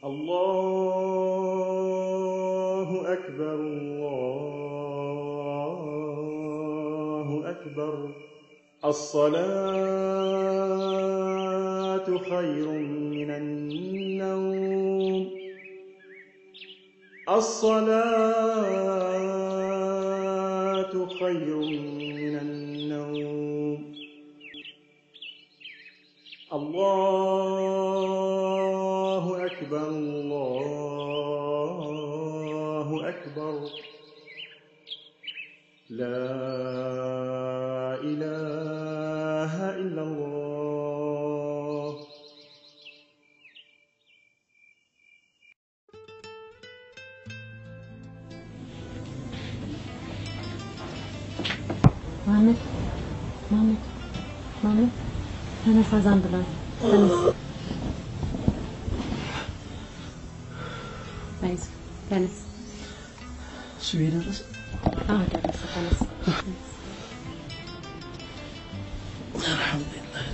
الله أكبر الله أكبر الصلاة خير من النوم الصلاة خير من النوم الله أكبر الله أكبر لا إله إلا الله ማመድ ማመድ ማመድ ተነሳ፣ ዛም ብሏል። ተነስ፣ አይዞህ፣ ተነስ። እሱ የደረሰ አዎ ደረሰ። ተነስ። አልሐምዱሊላህ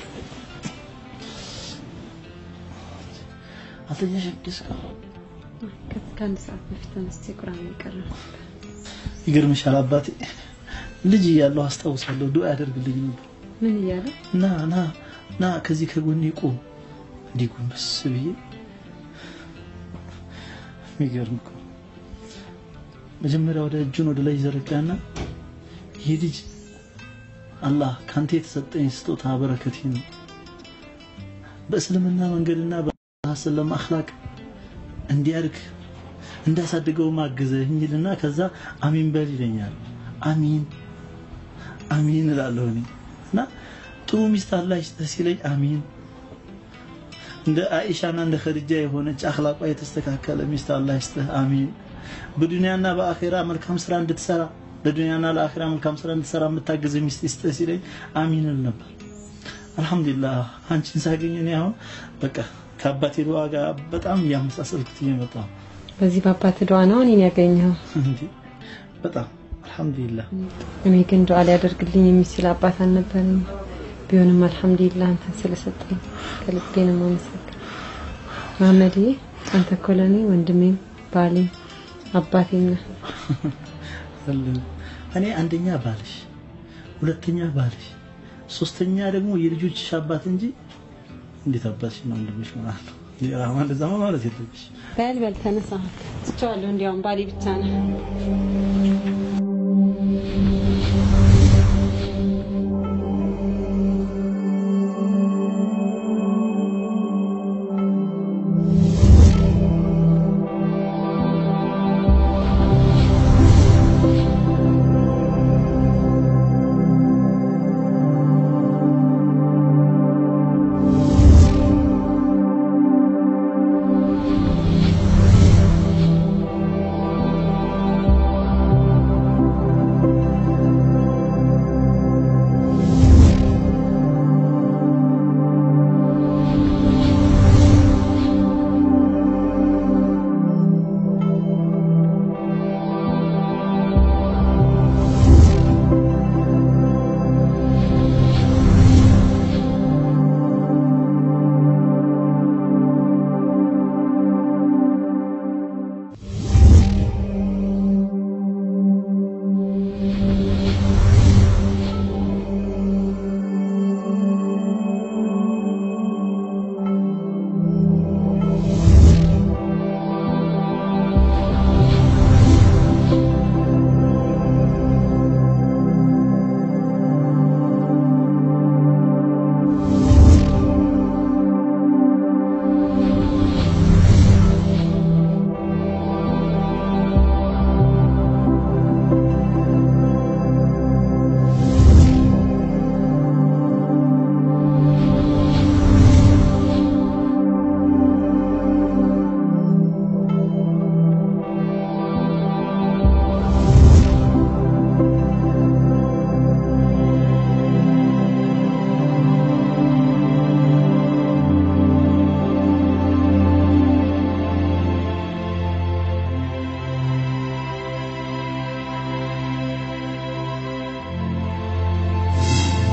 አልተኛሽም? ደስካ ከአንድ ሰዓት በፊት ተነስቼ ቁርአን የቀረው ይገርምሻል፣ አባቴ ልጅ እያለሁ አስታውሳለሁ ዱዓ ያደርግልኝ ነበር። ምን እያለ ና ና ና ከዚህ ከጎኔ ቁም፣ እንዲህ ጎንበስ ብዬ የሚገርም እኮ መጀመሪያ ወደ እጁን ወደ ላይ ዘረጋና ይህ ልጅ አላህ ካንተ የተሰጠኝ ስጦታ በረከቴ ነው በእስልምና መንገድና በሰለም አኽላቅ እንዲያድግ እንዳሳድገው ማግዘኝ ይልና ከዛ አሚን በል ይለኛል። አሚን አሚን እላለሁ እኔ እና ጥሩ ሚስት አላህ ይስጥህ ሲለኝ አሚን እንደ አኢሻና እንደ ኸዲጃ የሆነች አኽላቋ የተስተካከለ ሚስት አላህ ይስጥህ አሚን በዱንያና በአኼራ መልካም ስራ እንድትሰራ ለዱንያና ለአኼራ መልካም ስራ እንድትሰራ የምታግዝ ሚስት ይስጥህ ሲለኝ አሚን እል ነበር። አልሐምዱሊላህ አንቺን ሳገኝ እኔ አሁን በቃ ከአባቴ ዱዓ ጋር በጣም እያመሳሰልኩት እየመጣ ነው። በዚህ በአባት ዱዓ ነው እኔን ያገኘው። እንዴ በጣም አልሐምዱሊላህ እኔ ግን ዱዓ ሊያደርግልኝ የሚችል አባት አልነበረኝም። ቢሆንም አልሐምዱሊላህ አንተን ስለሰጠኝ ከልቤ ነው የማመሰግነው። መሐመድዬ አንተ እኮ ለእኔ ወንድሜም ባሌም አባቴም ነህ። እኔ አንደኛ ባልሽ፣ ሁለተኛ ባልሽ፣ ሶስተኛ ደግሞ የልጆችሽ አባት እንጂ እንዴት አባትሽ ነው ወንድምሽ ማለት ነው? ራማ እንደዛማ ማለት የለብሽ። በል በል ተነሳ። ትቼዋለሁ። እንዲያውም ባሌ ብቻ ነህ።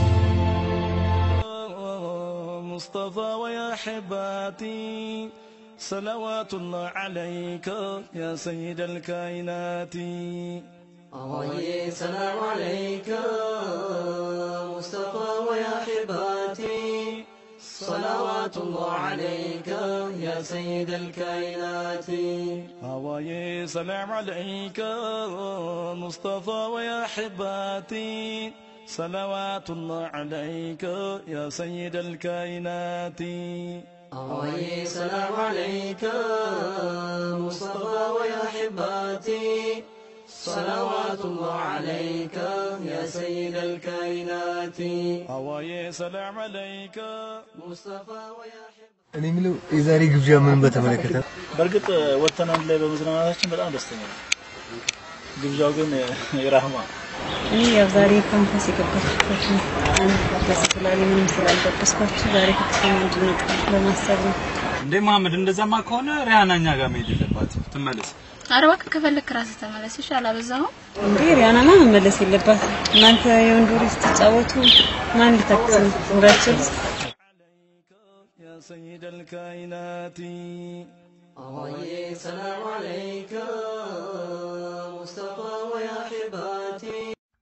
مصطفى ويا حباتي صلوات الله عليك يا سيد الكائنات أوي سلام عليك مصطفى ويا حباتي صلوات الله عليك يا سيد الكائنات هواي سلام عليك مصطفى ويا حباتي صلوات الله عليك يا سيد الكائنات أوي سلام عليك مصطفى ويا حباتي صلوات الله عليك يا سيد الكائنات هواي سلام عليك مصطفى ويا حباتي እኔ የምለው የዛሬ ግብዣ ምን በተመለከተ ነው? በእርግጥ ወጥተን አንድ ላይ በመዝናናታችን በጣም ደስተኛ ነኝ። ግብዣው ግን የራህማ እኔ ያው ዛሬ ካምፓስ የገባችበት ነው። አንድ ደስ ስላለኝ ምንም ስላልጠበስኳችሁ ዛሬ ከፍተኛ እንድንወጣ በማሰብ ነው። እንዴ መሐመድ፣ እንደዛማ ከሆነ ሪያና እኛ ጋር መሄድ የለባትም ትመለስ። ኧረ እባክህ ከፈለክ ራስህ ተመለስ። እሺ አላበዛኸውም? እንዴ ሪያናማ መመለስ የለባትም። እናንተ የወንድ ወሬ ስትጫወቱ ማን ሊተክስ ነው? እንዳችል يا سيد الكائنات أوي سلام عليك مصطفى ويا حباتي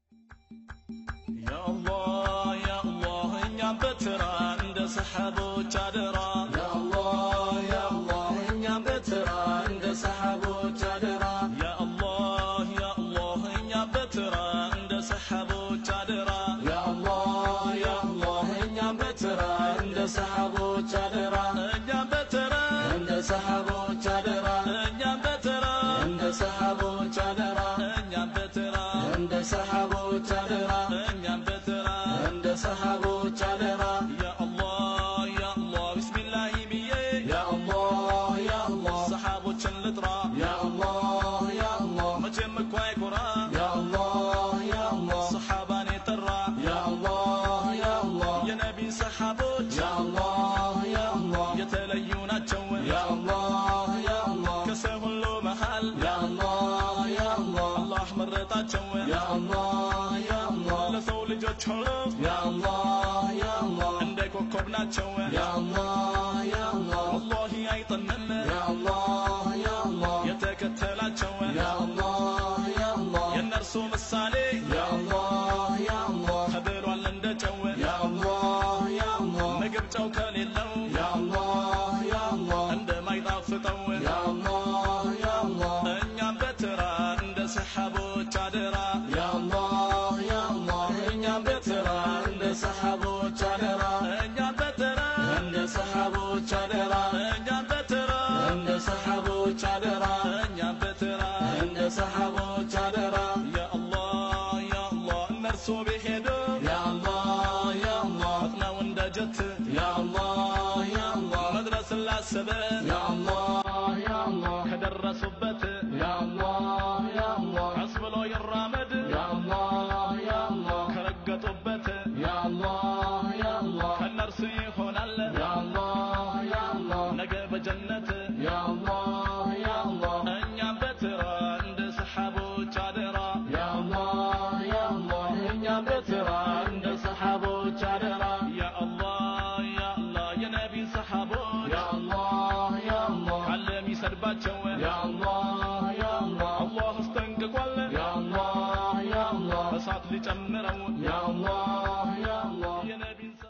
يا الله يا الله እኛም በትራ እንደ ሰሓቦች አደራ يا الله يا الله እኛም በትራ እንደ ሰሓቦች አደራ يا الله يا الله እኛም በትራ እንደ ሰሓቦች አደራ يا الله يا الله እኛም በትራ እንደ ሰሓቦች አደራ እኛም በትራ እንደ ሰሓቦች አደራ እኛም በትራ እንደ ሰሓቦች አደራ እኛም በትራ እንደ ሰሓቦች አደራ እኛም በትራ እንደ ሰሓቦች አደራ يا الله يا الله بسم الله ብዬ يا الله يا الله ሰሓቦችን ልጥራ يا الله يا الله መቼም እኮ አይኮራ يا الله يا الله ሰሓባን የጠራ يا الله يا الله የነቢ ሰሓቦች يا الله يا الله የተለዩ ናቸው يا الله يا الله ከሰው ሁሉ መሃል يا الله يا الله አላህ መረጣቸው يا الله يا الله ለሰው ልጆች ሁሉ يا الله يا الله እንደ ኮከብ ናቸው يا الله يا الله ወላሂ አይጠንም يا الله يا الله የተከተላቸው يا الله يا الله የእነርሱ ምሳሌ يا الله يا الله ተብሏል እንደ ጨው يا الله يا الله ምግብ ጨው ከሌለው يا الله يا الله እንደማይጣፍጠው يا الله يا الله እኛም በትራ እንደ ሰሓቦች አደራ يا الله يا الله እኛም በትራ እንደ ሰሓቦች አደራ እኛም በትራ እንደ ሰሓቦች አደራ እኛም በትራ እንደ ሰሓቦች አደራ እኛም በትራ እንደ ሰሓቦች አደራ ያ አላህ ያ አላህ እነርሱ ቢሄዱ يا الله يا الله ፈጥነው እንደ ጀት يا الله يا الله መድረስን ላሰበ يا الله يا الله ከደረሱበት يا الله يا الله ቀስ ብሎ ይራመድ يا الله يا الله ከረገጡበት يا الله يا الله ከእነርሱ ይሆናል يا الله يا الله ነገ በጀነት يا الله يا الله እኛም በትራ እንደ ሰሓቦች አደራ يا الله يا الله እኛም በትራ እንደ ሰሓቦች አደራ ያ አላህ ያ አላህ የነቢ ሰሓቦች يا الله يا الله ካለ የሚሰድባቸው يا الله يا الله አላህ አስጠንቅቋል يا الله يا الله እሳት ሊጨምረው يا الله يا الله የነቢን ሰሓ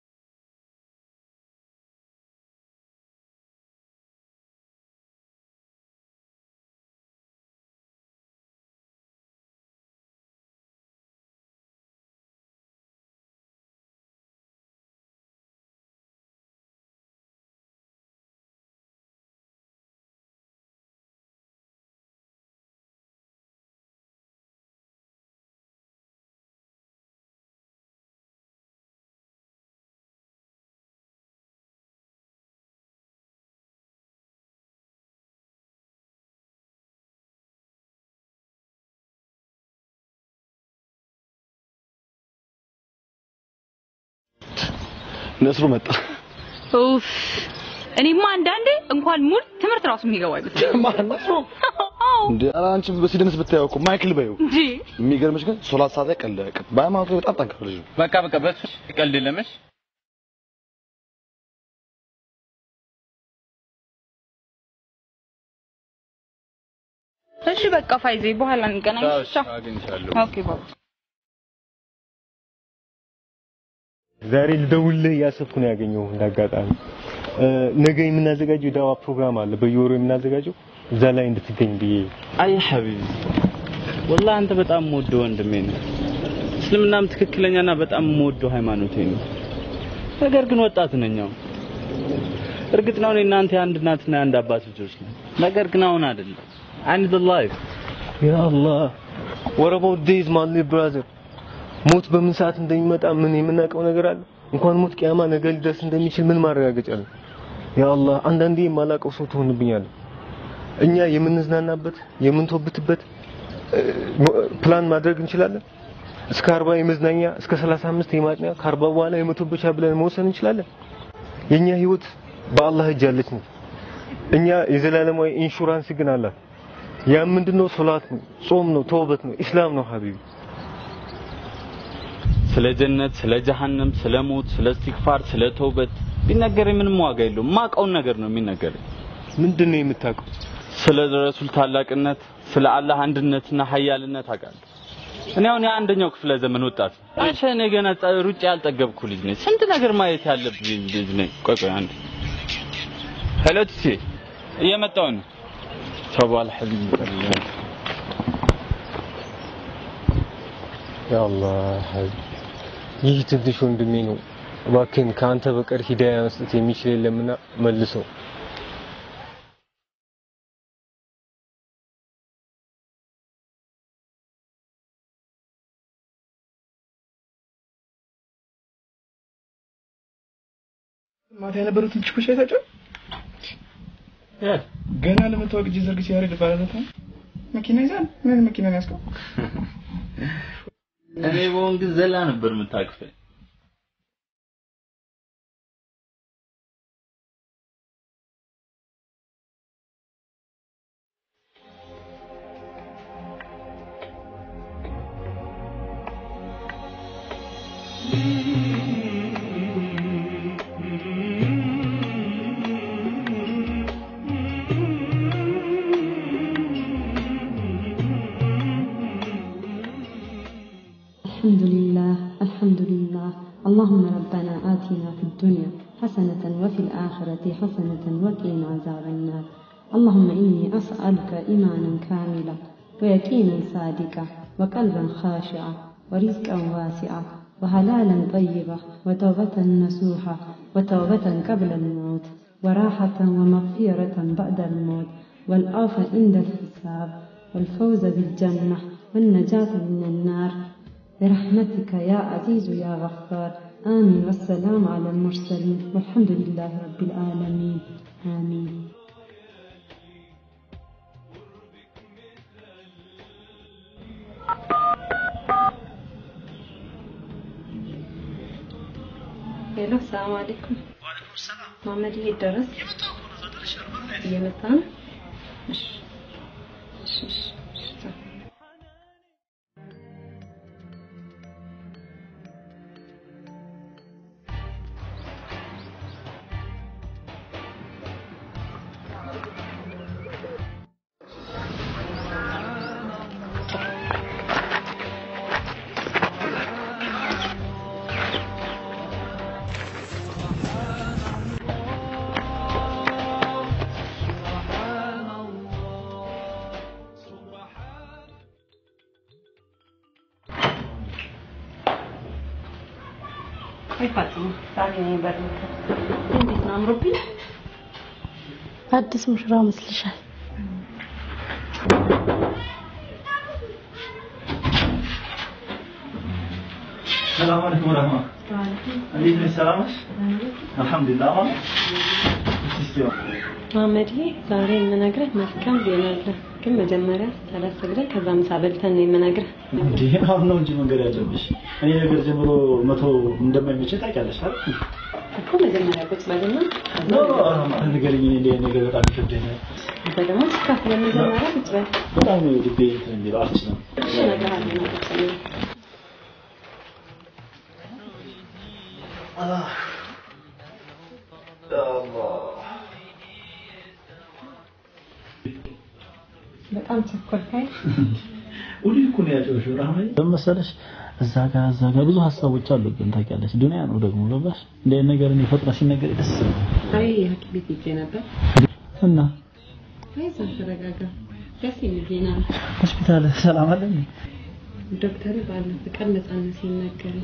ነስሩ መጣ። ኡፍ እኔማ አንዳንዴ እንኳን ሙድ ትምህርት ራሱ የሚገባ አይመስለኝም። ማን ነስሩ? አዎ እንዴ ኧረ አንቺ በሲደንስ ብታየው እኮ ማይክል በይው። እንጂ የሚገርምሽ ግን ሶላት ሰዓት ላይ ቀለቀ። በሃይማኖቱ በጣም ጠንካራ ልጅ ነው። በቃ በቃ በሱ ቀልድ የለምሽ እሺ በቃ ፋይዜ በኋላ እንገናኝ። ቻው። አግኝቻለሁ። ኦኬ ባባ። ዛሬ ልደውልልህ እያሰብኩ ነው ያገኘው እንዳጋጣሚ። እ፣ ነገ የምናዘጋጀው የዳዋ ፕሮግራም አለ በየወሩ የምናዘጋጀው እዛ ላይ እንድትገኝ ብዬ አይ ሐቢቢ ወላሂ አንተ በጣም የምወደው ወንድሜ ነው። እስልምናም ትክክለኛና በጣም የምወደው ሃይማኖቴ ነው። ነገር ግን ወጣት ነኝ አሁን። እርግጥ ነው እኔ እናንተ የአንድ እናትና የአንድ አባት ልጆች ነን። ነገር ግን አሁን አይደለም። I need the life. ያ አላህ what about days my little brother ሞት በምን ሰዓት እንደሚመጣ ምን የምናውቀው ነገር አለ? እንኳን ሞት ቅያማ ነገ ሊደርስ እንደሚችል ምን ማረጋገጫ አለ? ያ አላህ አንዳንዴ የማላውቀው ሰው ትሆንብኛለህ። እኛ የምንዝናናበት የምንቶብትበት እ፣ ፕላን ማድረግ እንችላለን። እስከ 40 የመዝናኛ እስከ 35 የማጥኛ ከ40 በኋላ የመቶበቻ ብለን መወሰን እንችላለን። የኛ ህይወት በአላህ እጅ ያለች ነው። እኛ የዘላለማዊ ኢንሹራንስ ግን አላት። ያ ምንድነው? ሶላት ነው፣ ጾም ነው፣ ተውበት ነው፣ ኢስላም ነው ሀቢቢ። ስለ ጀነት፣ ስለ ጀሃነም፣ ስለ ሞት፣ ስለ እስትግፋር፣ ስለ ተውበት ቢነገረኝ ምንም ዋጋ የለውም። ማውቀውን ነገር ነው የሚነገረኝ። ምንድነው የምታውቀው? ስለ ረሱል ታላቅነት፣ ስለ አላህ አንድነትና ሀያልነት አውቃለሁ። እኔ አሁን የአንደኛው ክፍለ ዘመን ወጣት ነኝ። አንቺ እኔ ገና ጸ- ሩጬ ያልጠገብኩ ልጅ ነኝ። ስንት ነገር ማየት ያለብኝ ልጅ ነኝ። ቆይ ቆይ አንድ ሄሎ ትቼ እየመጣሁ ነው። ተባል ሐቢብ ያ አላህ ሀቢቢ፣ ይህ ትንሽ ወንድሜ ነው። እባክህን ከአንተ በቀር ሂዳያ መስጠት የሚችል የለምና መልሰው። ማታ የነበሩትን ችኮች አይታቸው ገና ለመታወቅ እጅ ዘርግ ሲያደርግ ባለበት መኪና ይዛል። ምን መኪና ነው ያስቀው? እኔ በሆን ግን ዘላ ነበር የምታቅፈኝ። الحمد لله الحمد لله اللهم ربنا آتنا في الدنيا حسنة وفي الآخرة حسنة وقنا عذاب النار اللهم إني أسألك إيمانا كاملا ويقينا صادقا وقلبا خاشعا ورزقا واسعا وحلالا طيبا وتوبة نصوحا وتوبة قبل الموت وراحة ومغفرة بعد الموت والعفو عند الحساب والفوز بالجنة والنجاة من النار برحمتك يا عزيز يا غفار آمين والسلام على المرسلين والحمد لله رب العالمين آمين ሄሎ ሰላም አለይኩም መሐመድ ይሄ ደረስ እየመጣ ነው እሺ እሺ እሺ እሺ አይፋጽም ዛሬ ነው የበረከ እንዴት ነው አምሮብኝ አዲስ ሙሽራ መስልሻል። ሰላም አለይኩም ወራህማ እንዴት ነሽ? ሰላም ነሽ? አልሐምዱሊላህ አማን እስቲ መሐመድዬ ዛሬ የምነግርህ መልካም ዜና አለ ግን መጀመሪያ ሰላት ሰግደን ከዛ ምሳ በልተን ነው የምነግርህ እንዴ አሁን ነው እንጂ መንገድ ያለብሽ እኔ ነገር ጀምሮ መቶ እንደማይመቸኝ ታውቂያለሽ አይደል? እኮ መጀመሪያ ቁጭ በልና ኖ ንገሪኝ። እኔ እንዲህ ነገር በጣም ይከብደኛል። አንተ ደግሞ ስካፍለ መጀመሪያ ቁጭ በል በጣም ነው ልቤ እንትን የሚለው አልችልም። እሺ እነግርሃለሁ ቁጭ በል በጣም ቸኮልካይ። ሁሉ እኮ ነው ያጨውሽው ራህመኝ መሰለሽ እዛ ጋር እዛ ጋር ብዙ ሀሳቦች አሉብን ታውቂያለሽ ዱንያ ነው ደግሞ ገባሽ እንደ አይነት ነገር እኔ ፈጥራ ሲነገር ደስ ይላል አይ ሐኪም ቤት ሄጄ ነበር። እና አይዞህ ተረጋጋ። ደስ የሚል ዜና ነው። ሆስፒታል ሰላም አለ እንዴ? ዶክተሩ ባለፈ ቀን ነፃነት ሲናገረኝ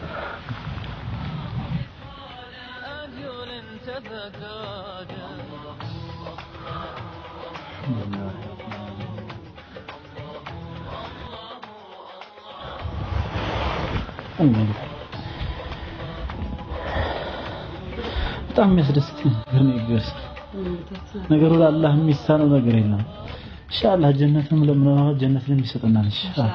በጣም የሚያስደስት ነገር ነው ይገርስ ነገሩ ለአላህ የሚሳነው ነገር የለም ኢንሻአላህ ጀነትም ለምነው ጀነትን የሚሰጠናል ኢንሻአላህ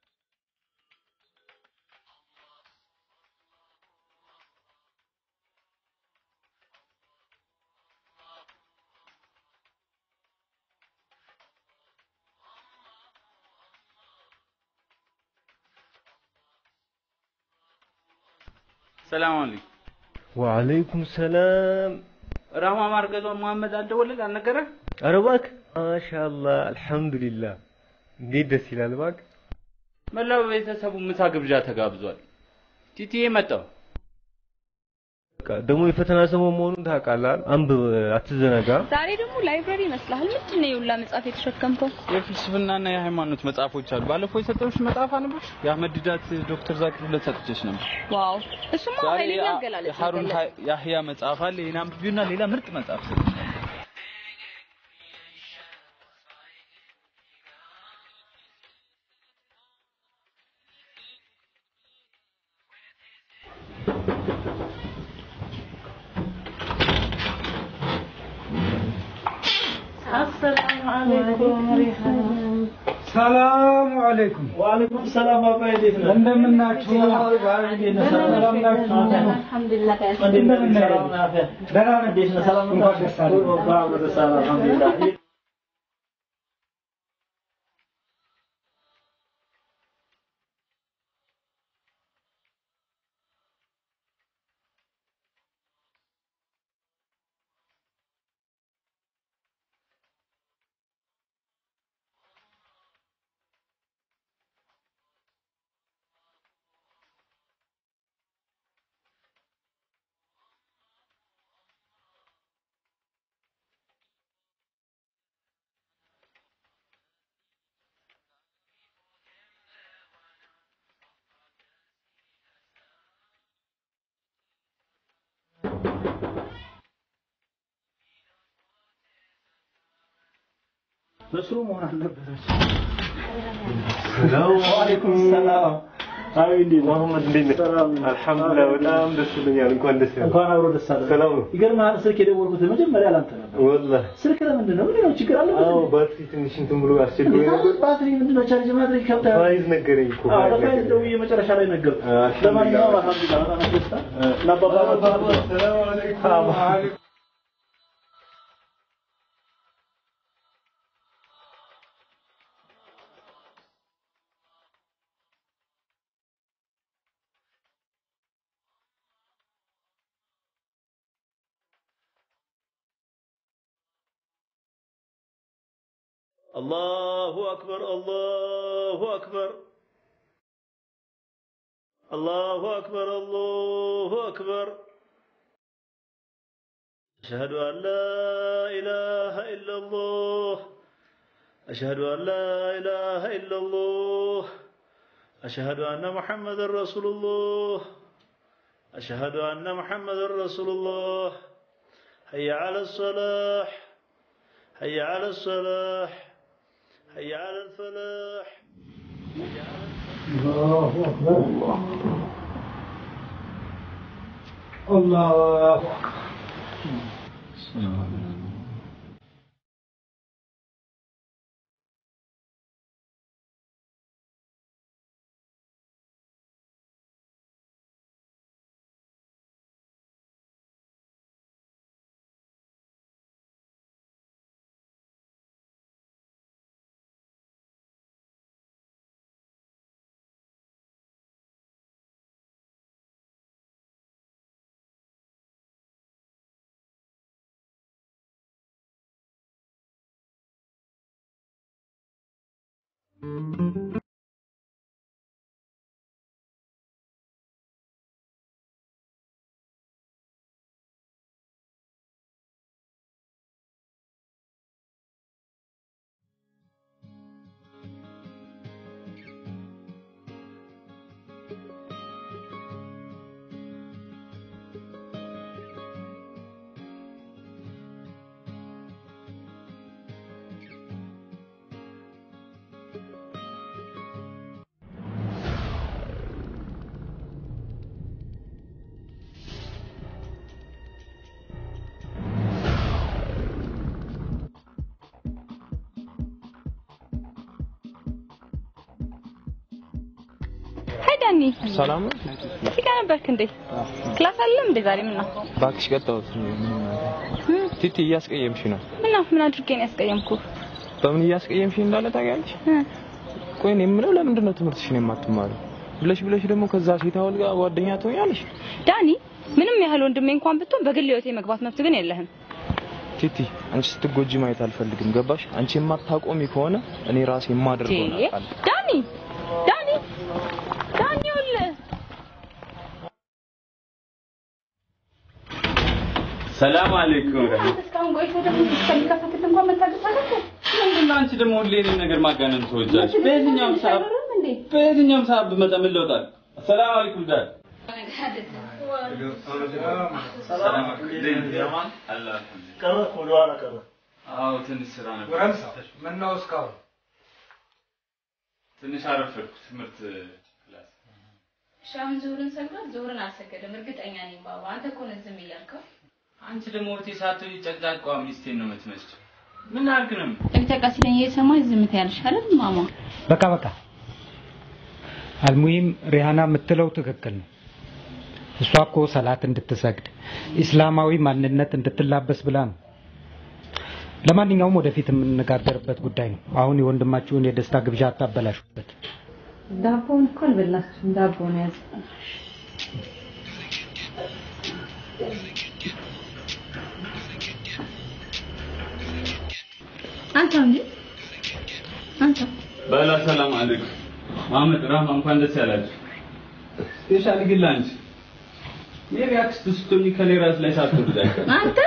ሰላም አለይኩም። ወአለይኩም ሰላም። ራህማ ማርገዟ መሐመድ አልደወለል አልነገረ? ኧረ እባክህ ማሻአላህ አልሐምዱሊላህ። እንዴት ደስ ይላል እባክህ። መላው ቤተሰቡ ምሳ ግብዣ ተጋብዟል። ቲቲዬ መጣው። በቃ ደግሞ የፈተና ሰሞን መሆኑን ታውቃለህ። አንብብ፣ አትዘናጋ። ዛሬ ደግሞ ላይብረሪ ይመስልሃል። ምንድን ነው የሁላ መጽሐፍ የተሸከምከው? የፍልስፍናና የሃይማኖት መጽሐፎች አሉ። ባለፈው የሰጠሁሽ መጽሐፍ አንብሽ የአህመድ ዲዳት ዶክተር ዛኪር ሁለት ሰጥቼሽ ነበር። ዋው እሱማ ዛሬ ኃይለኛ ያ- አገላለጽ የሀሩን ነው ሀ- ያህያ መጽሐፍ አለ። ይሄን አንብቢውና ሌላ ምርጥ መጽሐፍ ሰጥቼሻለሁ። አሰላሙ አለይኩም ሰላሙ አለይኩም። ወአለይኩም ሰላም አባይ እንዴት ነህ? እንደምናችሁ? ሰላም ናችሁ? አልሐምዱሊላህ እንደምን ነህ? ደህና ነህ? እንዴት ነህ? ሰላም እንኳን ደስ አለህ። እንኳን ደስ አለህ። አልሐምዱሊላህ በስሩ መሆን አልነበረች። ሰላም ወአለይኩም ሰላም። አይ እንዴት ነህ? መሐመድ እንዴት ነህ? ሰላም አልሐምዱሊላህ በጣም ደስ ብሎኛል። እንኳን ደስ ያለህ። እንኳን አብሮ ደስ አለ። ሰላም ነው? ይገርምሃል፣ ስልክ የደወልኩት መጀመሪያ ላንተ ነበር። ወላሂ ስልክ ለምንድን ነው? ምንድን ነው ችግር አለ? አዎ ባትሪ ትንሽ እንትን ብሎ አስቸግሮኝ ነበር። ባትሪ ምንድን ነው ቻርጅ ማድረግ ይከብዳል። ፋይዝ ነገረኝ እኮ አዎ ፋይዝ ለፋይዝ ነገረኝ። ደውዬ መጨረሻ ላይ ነገርኩህ። አልሐምዱሊላህ። ለማንኛውም አልሐምዱሊላህ በጣም ያስደስታል። ለአባባ ሰላም አለይኩም። الله أكبر الله أكبر الله أكبر الله أكبر أشهد أن لا إله إلا الله أشهد أن لا إله إلا الله أشهد أن محمد رسول الله أشهد أن محمد رسول الله حي على الصلاح حي على الصلاح حي على الفلاح الله أكبر الله أكبر ሀይ ዳኒ፣ ሰላም ነው? እዚህ ጋር ነበርክ እንዴ? ክላስ አለ እንዴ ዛሬ? ምን ነው እባክሽ ቀጣሁት። ቲቲ እያስቀየምሽ ነው። ምን ነው ምን አድርጌ ነው ያስቀየምኩህ? በምን እያስቀየምሽ እንዳለ ታውቂያለሽ? ቆይ እኔ የምለው ለምንድን ነው ትምህርትሽን የማትማሪው? ብለሽ ብለሽ ደግሞ ከዛ ሴት አወል ጋር ጓደኛ ትሆኛለሽ? ዳኒ፣ ምንም ያህል ወንድሜ እንኳን ብትሆን በግል ህይወቴ መግባት መብት ግን የለህም። ቲቲ አንቺ ስትጎጂ ማየት አልፈልግም። ገባሽ? አንቺ የማታቆሚ ከሆነ እኔ ራሴ የማደርገው ነው ዴ፣ ዳኒ ዳኒ ዳኒ ይኸውልህ ሰላም አለይኩም። እስካሁን ቆይተህ ደግሞ እስከሚከፈትልህ እንኳን መታገስ አለብህ። ምንድነው አንቺ ደግሞ ሁሌ እኔን ነገር ማጋነን ትወጃለሽ? በየትኛውም ሰዓት በየትኛውም ሰዓት ብመጣ ምን ለውጥ አለ? ሰላም አለይኩም ዳድ ቀረ እኮ ወደኋላ ቀረ። አዎ ትንሽ ስራ ነበር። ጎረምሳ ምነው እስካሁን ትንሽ አረፈድኩ ትምህርት ክላስ። ሻም ዙሁርን ሰግዷል። ዙሁርን አልሰገደም። እርግጠኛ ነኝ ባባ። አንተ እኮ ነህ ዝም እያልከው። አንቺ ደግሞ እህቴ ሳትሆኚ ጨቅጫቋ ሚስቴን ነው የምትመስለው። ምን አልክ ነው? ጨቅጨቃ ሲለኝ እየሰማሽ ዝም ትያለሽ አይደል ማማ? በቃ በቃ አልሙሂም ሪሃና የምትለው ትክክል ነው። እሷ እኮ ሰላት እንድትሰግድ ኢስላማዊ ማንነት እንድትላበስ ብላ ነው። ለማንኛውም ወደፊት የምንነጋገርበት ጉዳይ ነው። አሁን የወንድማችሁን የደስታ ግብዣ አታበላሹበት። ዳቦውን እኮ አልበላችሁም። ዳቦ ነው ያዘ። አንተ እንጂ አንተ በላ ሰላም አለይኩም። መሐመድ ራህማ እንኳን ደስ ያላችሁ። ስፔሻሊ ግን ለአንቺ ሜሪ አክስት ስትሆኚ ከኔ ራስ ላይ ሳትወርድ አይቀርም። አንተ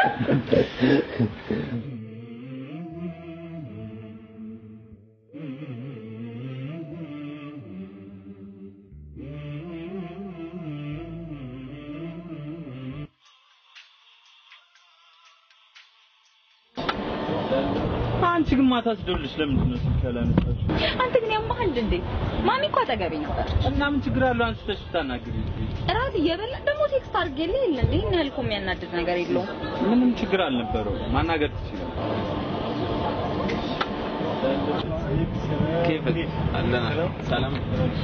አንቺ ግን ማታ ስደውልልሽ ለምንድን ነው ስልክ ያላነሳሽው? አንተ ግን ያማሃል እንዴ? ማሚ እኮ አጠገቤ ነበር። እና ምን ችግር አለው አንስተሽ ብታናግሪኝ? እራት እየበላ ደግሞ ቴክስት አድርጌልህ የለ እንዴ? ይህን ያህል እኮ የሚያናድድ ነገር የለውም። ምንም ችግር አልነበረው። ማናገር ትችላለህ። ኬፈት አለና ሰላም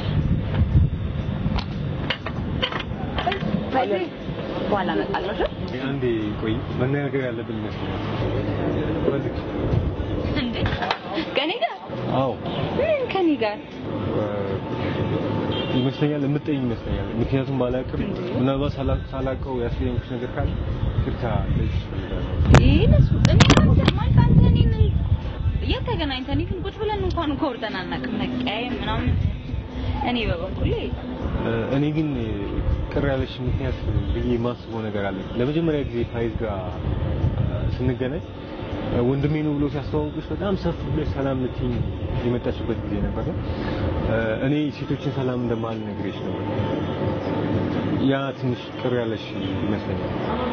በኋላ እመጣለሁ። እሺ? አንዴ ቆይ፣ መነጋገር ያለብን ይመስለኛል። ፈልግ እንዴ ከኔ ጋር አዎ ምን ከኔ ጋር ይመስለኛል የምትጠይኝ ይመስለኛል። ምክንያቱም ባላውቅም ምናልባት ሳላ- ሳላውቀው ያስቀየምኩሽ ነገር ካለ ይቅርታ ልልሽ እፈልጋለሁ። ይህ ለሱ እኔ አንተ ማለት አንተ እኔን የት ተገናኝተን እኔ ግን ቁጭ ብለን እንኳን እኮ አውርተን አናውቅም። መቀያየም ምናምን እኔ በበኩሌ እ፣ እኔ ግን ቅር ያለሽ ምክንያት ብዬ የማስበው ነገር አለ። ለመጀመሪያ ጊዜ ፋይዝ ጋር እ፣ ስንገናኝ እ፣ ወንድሜ ነው ብሎ ሲያስተዋውቅሽ በጣም ሰፍ ብለሽ ሰላም ልትይኝ የመጣችበት ጊዜ ነበር። እ፣ እኔ ሴቶችን ሰላም እንደማልነግርሽ ነበር። ያ ትንሽ ቅር ያለሽ ይመስለኛል።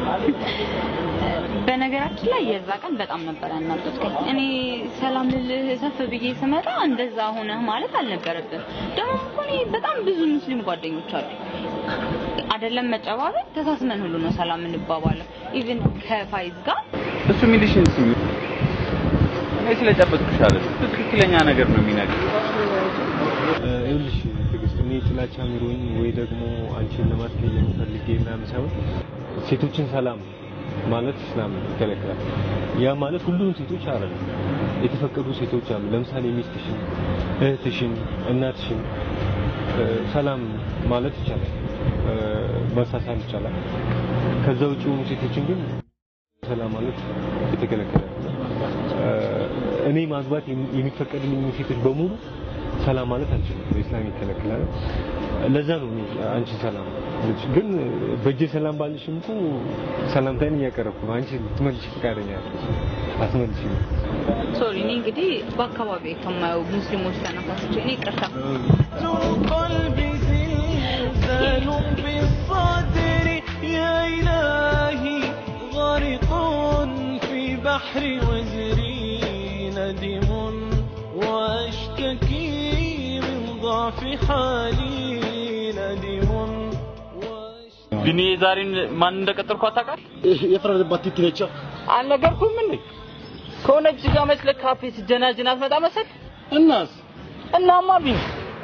በነገራችን ላይ የዛ ቀን በጣም ነበር ያናደድከኝ። እኔ ሰላም ልልህ ሰፍ ብዬ ስመጣ እንደዛ ሆነህ ማለት አልነበረብን። ደግሞ እኮ እኔ በጣም ብዙ ሙስሊም ጓደኞች አሉ። አይደለም መጨባበል፣ ተሳስመን ሁሉ ነው ሰላም እንባባለው። ኢቭን ከፋይዝ ጋር እሱ የሚልሽን ስሚ። እኔ ስለጨበጥኩሽ አይደል፣ ትክክለኛ ነገር ነው የሚነግርሽ። እ፣ ይኸውልሽ ትዕግስት፣ እኔ ጥላቻ ኑሮኝ ወይ ደግሞ አንቺን ለማስቀየም ፈልጌ ምናምን ሳይሆን ሴቶችን ሰላም ማለት እስላም ይከለክላል። ያ ማለት ሁሉም ሴቶች አይደለም፣ የተፈቀዱ ሴቶች አሉ። ለምሳሌ ሚስትሽን፣ እህትሽን፣ እናትሽን እ፣ ሰላም ማለት ይቻላል፣ እ፣ መሳሳም ይቻላል። ከዛ ውጭ የሆኑ ሴቶችን ግን ሰላም ማለት የተከለከለ ነው። እ፣ እኔ ማግባት የሚ- የሚፈቀድልኝ ሴቶች በሙሉ ሰላም ማለት አንችልም። በኢስላም ይከለክላል። ለዛ ነው እኔ አንቺ ሰላም ልጅ ግን በእጄ ሰላም ባልሽም እኮ ሰላምታዬን እያቀረብኩ ነው። አንቺ ልትመልሽ ፈቃደኛ አይደለሽ። አትመልሽም። ሶሪ እኔ እንግዲህ በአካባቢ ከማየው ሙስሊሞች ተነሳስቼ እኔ ይቅርታ قلبي زلزال بالصدر يا إلهي غارق في بحر وزري ندم وأشتكي من ضعف حالي ندم ግን ዛሬን ማን እንደቀጠርኩ አታውቃለህ? የፈረደባት ቲቲ ነች። አልነገርኩም እንዴ? ከሆነች ጋር መስለህ ካፌ ስጀናጅን አትመጣ መሰል እናስ እናማ ቢን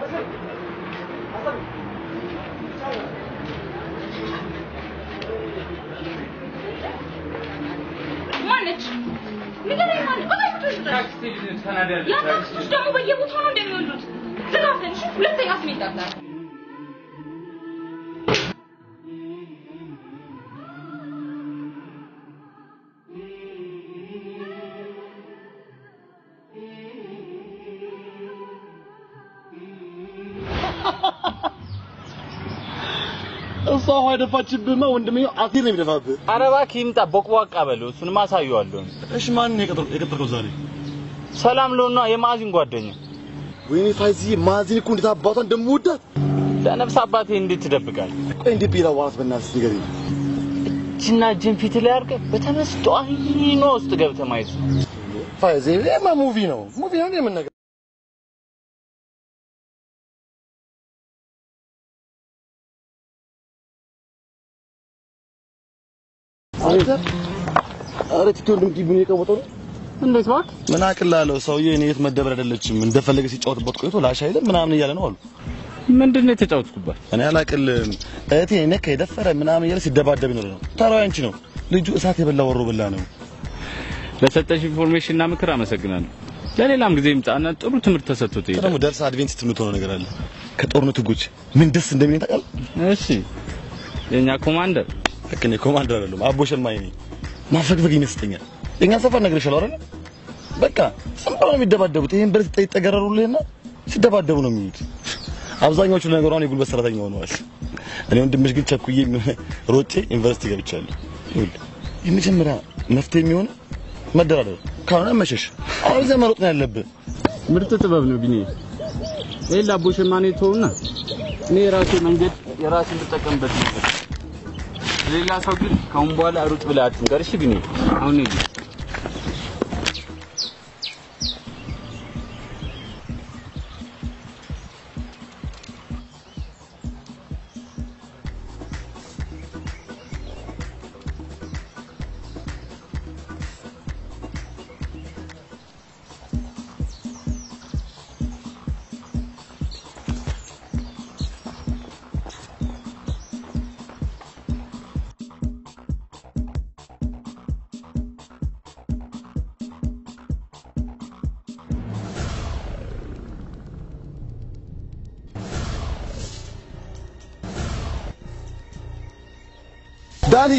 ማነች? ንገረኝ ማነች? እባክህ ያታክስቶች ደግሞ በየቦታው ነው እንደሚወልዱት። ዝጋፈን እሺ? ሁለተኛ ስሜ ይጠጣል። እሷ ውሃ የደፋችብህማ ወንድሜ አቴር ነው የሚደፋብህ። ኧረ እባክህ ይምጣ፣ ቦቅቧቃ በለው። እሱንም አሳየዋለሁ። እሺ ማን ነው የቀጠር- የቀጠርከው ዛሬ? ሰላም ለሆና የማዚን ጓደኛ። ወይኔ ፋይዝዬ ማዚን እኮ እንዴት አባቷ እንደምወዳት ለነፍስ አባቴ እንዴት ትደብቃለህ? ቆይ እንዴት ቢላ ዋራት በእናትህ ንገረኝ። እጅና እጅን ፊት ላይ አድርገህ በተመስጦ አይኖ ውስጥ ገብተህ ማየት ነው። ፋይዝ ይሄማ ሙቪ ነው ሙቪ ነው የምን ነገር አንተ ኧረ ቲቶ እንደምትይብኝ የቀወጠው ነው እንዴት ማለት ምን አቅላለሁ ሰውዬ እኔ የት መደበር አይደለችም እንደፈለገ ሲጫወትበት ቆይቶ ላሽ አይልም ምናምን እያለ ነው አሉ ምንድን ነው የተጫወትኩባት? እኔ አላቅልም እህቴ ነካ የደፈረ ምናምን እያለ ሲደባደብ ይኖር ነው ተራው አንቺ ነው ልጁ እሳት የበላ ወሮ በላ ነው ለሰጠሽ ኢንፎርሜሽን እና ምክር አመሰግናለሁ። ለሌላም ጊዜ ይምጣና ጥሩ ትምህርት ተሰጥቶት ይሄዳል። ደግሞ ደርሰህ አድቬንቲስት የምትሆነው ነገር አለ ከጦርነቱ ጉጅ ምን ደስ እንደሚለኝ ታውቃለህ እሺ የኛ ኮማንደር ልክ እኔ ኮማንደር አይደለም አቦ ሸማኝ ነኝ ማፈግፈግ ይመስጠኛል የኛ ሰፈር ነግሬሻለሁ አይደል በቃ ዝም ብለው ነው የሚደባደቡት ይሄን ብረት ይጠገረሩልህና ሲደባደቡ ነው የሚሉት አብዛኛዎቹ ነገሩ አሁን የጉልበት ሰራተኛ ሆነዋል እኔ ወንድምሽ ግን ቸኩዬ ሮጬ ዩኒቨርሲቲ ገብቻለሁ ይኸውልህ የመጀመሪያ መፍትሄ የሚሆን መደራደር ካልሆነ መሸሽ አሁን እዚያ መሮጥ ነው ያለብህ ምርጥ ጥበብ ነው ቢኒ። ይሄ ላቦ ሸማኔ ተውና እኔ የራሴ መንገድ የራሴ እንድጠቀምበት ነበር። ሌላ ሰው ግን ካሁን በኋላ ሩጥ ብለህ አትንገር። እሺ ቢኒ፣ አሁን ሂድ። ዳኒ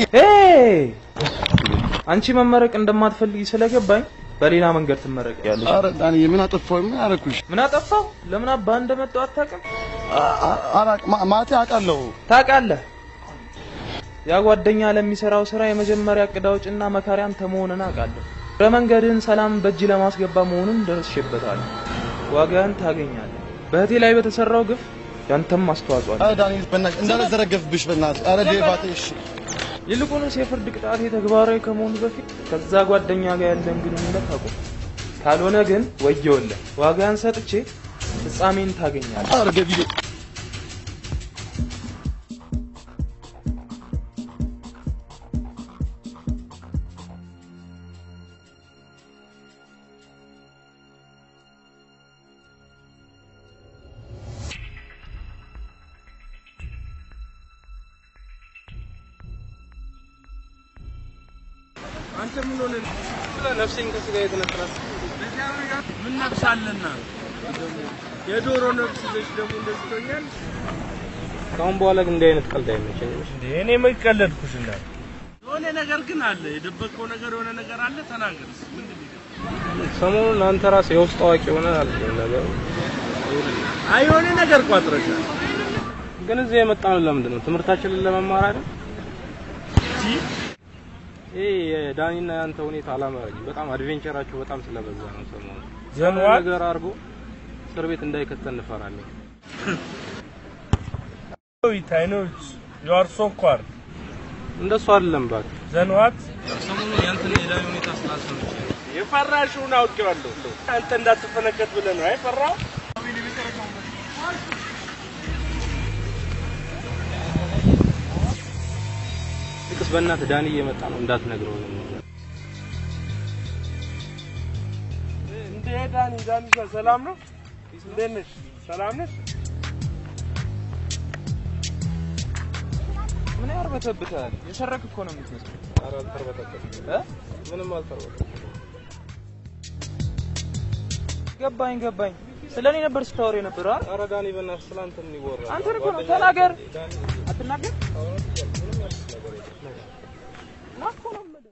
አንቺ መመረቅ እንደማትፈልጊ ስለገባኝ በሌላ መንገድ ትመረቂያለሽ። ኧረ ዳኒ ምን አጠፋሁ ምን አደረኩሽ ምን አጠፋው? ለምን አባ እንደመጣው አታውቅም? አላቅ ማለቴ አውቃለሁ ታውቃለህ። ያ ጓደኛ ለሚሰራው ስራ የመጀመሪያ እቅድ አውጭና መካሪ አንተ መሆንን አውቃለሁ። በመንገድህን ሰላም በእጅ ለማስገባ መሆኑን ደርሼበታለሁ። ዋጋህን ታገኛለህ። በእህቴ ላይ በተሰራው ግፍ ያንተም አስተዋጽኦ አለ። ኧረ ዳኒ በእናትህ እንዳልዘረገፍብሽ በእናትህ ኧረ ዴቫቴ እሺ ይልቁንስ የፍርድ ቅጣቴ ተግባራዊ ከመሆኑ በፊት ከዛ ጓደኛ ጋር ያለን ግንኙነት አቁም። ካልሆነ ግን ወየውልህ፣ ዋጋህን ሰጥቼ ፍጻሜን ታገኛለህ። ኧረ ገቢሌ አንተ ምን ሆነ? ስለ ነፍሴን ከስጋ የተነጠላት ምን ነፍስ አለና የዶሮ ነፍስ ይዘሽ ደግሞ እንደዚህ ትሆኛለሽ? ከአሁን በኋላ ግን እንዲህ አይነት ቀልድ አይመቸኝም። እኔ መቀለድኩሽ እንዳለ የሆነ ነገር ግን አለ። የደበቀው ነገር የሆነ ነገር አለ። ተናገር። ምንድን ነው? ሰሞኑን አንተ ራስህ የውስጥ አዋቂ ሆነ አልከኝ ነገሩ አይ የሆነ ነገር ቋጥረሻል። ግን እዚህ የመጣነው ለምንድን ነው? ትምህርታችንን ለመማር አይደል? ይሄ የዳኒና ያንተ ሁኔታ አላማረኝም። በጣም አድቬንቸራችሁ በጣም ስለበዛ ነው ሰሞኑን። ዘንዋት? ነገር አድርጎ እስር ቤት እንዳይከተን እንፈራለን። Wait, I know it's, you are so quiet. እንደሱ አይደለም እባክህ። Then what? ሰሞኑን ያንተና የዳኒ ሁኔታ ስላሰብኩ የፈራሽውን አውቄዋለሁ። አንተ እንዳትፈነከት ብለህ ነው አይፈራው? ልቅስ በእናትህ ዳኒ እየመጣ ነው እንዳትነግረው። እንዴ ዳኒ ዳኒሻ ሰላም ነው? እንዴት ነሽ? ሰላም ነሽ? ምን ያርበተብታል? የሰረክ እኮ ነው የምትመስለው። ኧረ አልተርበተበትም እ ምንም አልተርበተበትም። ገባኝ ገባኝ። ስለ እኔ ነበር ስታወር የነበረው አይደል? ኧረ ዳኒ በእናትህ ስለ አንተ ምን ይወራል? አንተ እኮ ነው ተናገር። አትናገር ና እኮ ነው የምልህ።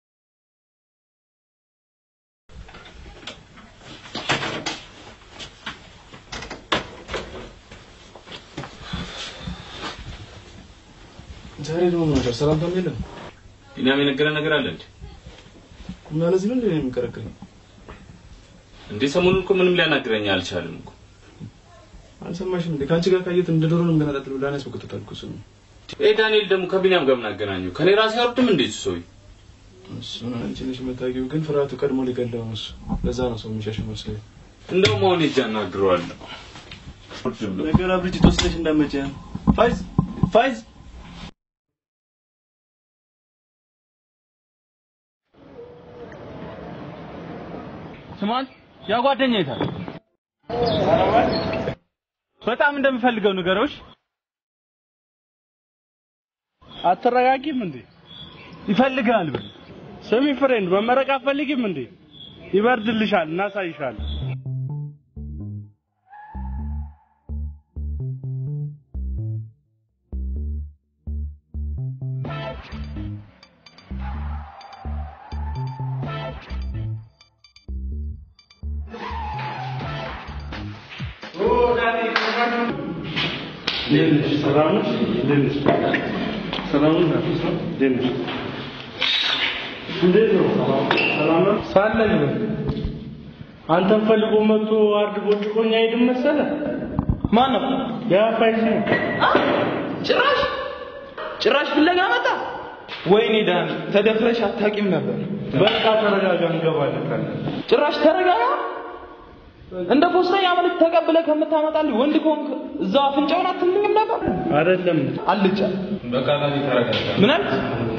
ዛሬ ደግሞ ምን ነበር? ሰላምታም የለም። ቢኒያም የነገረ ነገር አለ እንዴ? እና ለዚህ ነው እንዴ የሚከረክረኝ? እንዴ ሰሞኑን እኮ ምንም ሊያናግረኝ አልቻለም እኮ። አልሰማሽም እንዴ? ከአንቺ ጋር ካየት እንደ ዶሮ ነው የምገነጣጥል ብላ ነው ያስበክቶታል እኮ እሱ ነው። ይሄ ዳንኤል ደግሞ ከቢኒያም ጋር ምን አገናኘው? ከኔ ራሴ አይወርድም እንዴ እሱ ሰውዬ? እሱን አንቺ ነሽ የምታውቂው፣ ግን ፍርሃቱ ቀድሞ ሊገለው ነው እሱ። ለዛ ነው ሰው የሚሸሸው መስሎኝ። እንደውም አሁን ሂጅ አናግረዋለሁ። ነገር አብርጅ ተወስደሽ እንዳመጪ ፋይዝ ፋይዝ ስማን ያ ጓደኛ የታል? በጣም እንደምፈልገው ንገሮች። አትረጋጊም እንዴ? ይፈልጋል ብል ስሚ ፍሬንድ፣ መመረቅ አትፈልጊም እንዴ? ይበርድልሻል፣ እናሳይሻለን። እንዴት ነሽ? ሰላም ነሽ? እንዴት ነሽ? ሰላም ነሽ? እንዴት ነሽ? እንዴት ነው? ሰላም ነው? ሳለኝ ነው። አንተን ፈልጎ መጥቶ አርድ ቦጭቆኝ አይድም መሰለ። ማን ነው? ያ ፋይዝ ነው። ጭራሽ ጭራሽ ፍለጋ መጣ። ወይኔ ዳኒ ተደፍረሽ አታውቂም ነበር። በቃ ተረጋጋ፣ እንገባለን። ጭራሽ ተረጋጋ። እንደ ፖስተኛ መልዕክት ተቀብለ ከምታመጣልኝ ወንድ ከሆንክ እዛው አፍንጫውን አትልኝም ነበር? አይደለም አልጫ በቃ ዳኒ ተረጋጋ። ምን አልክ?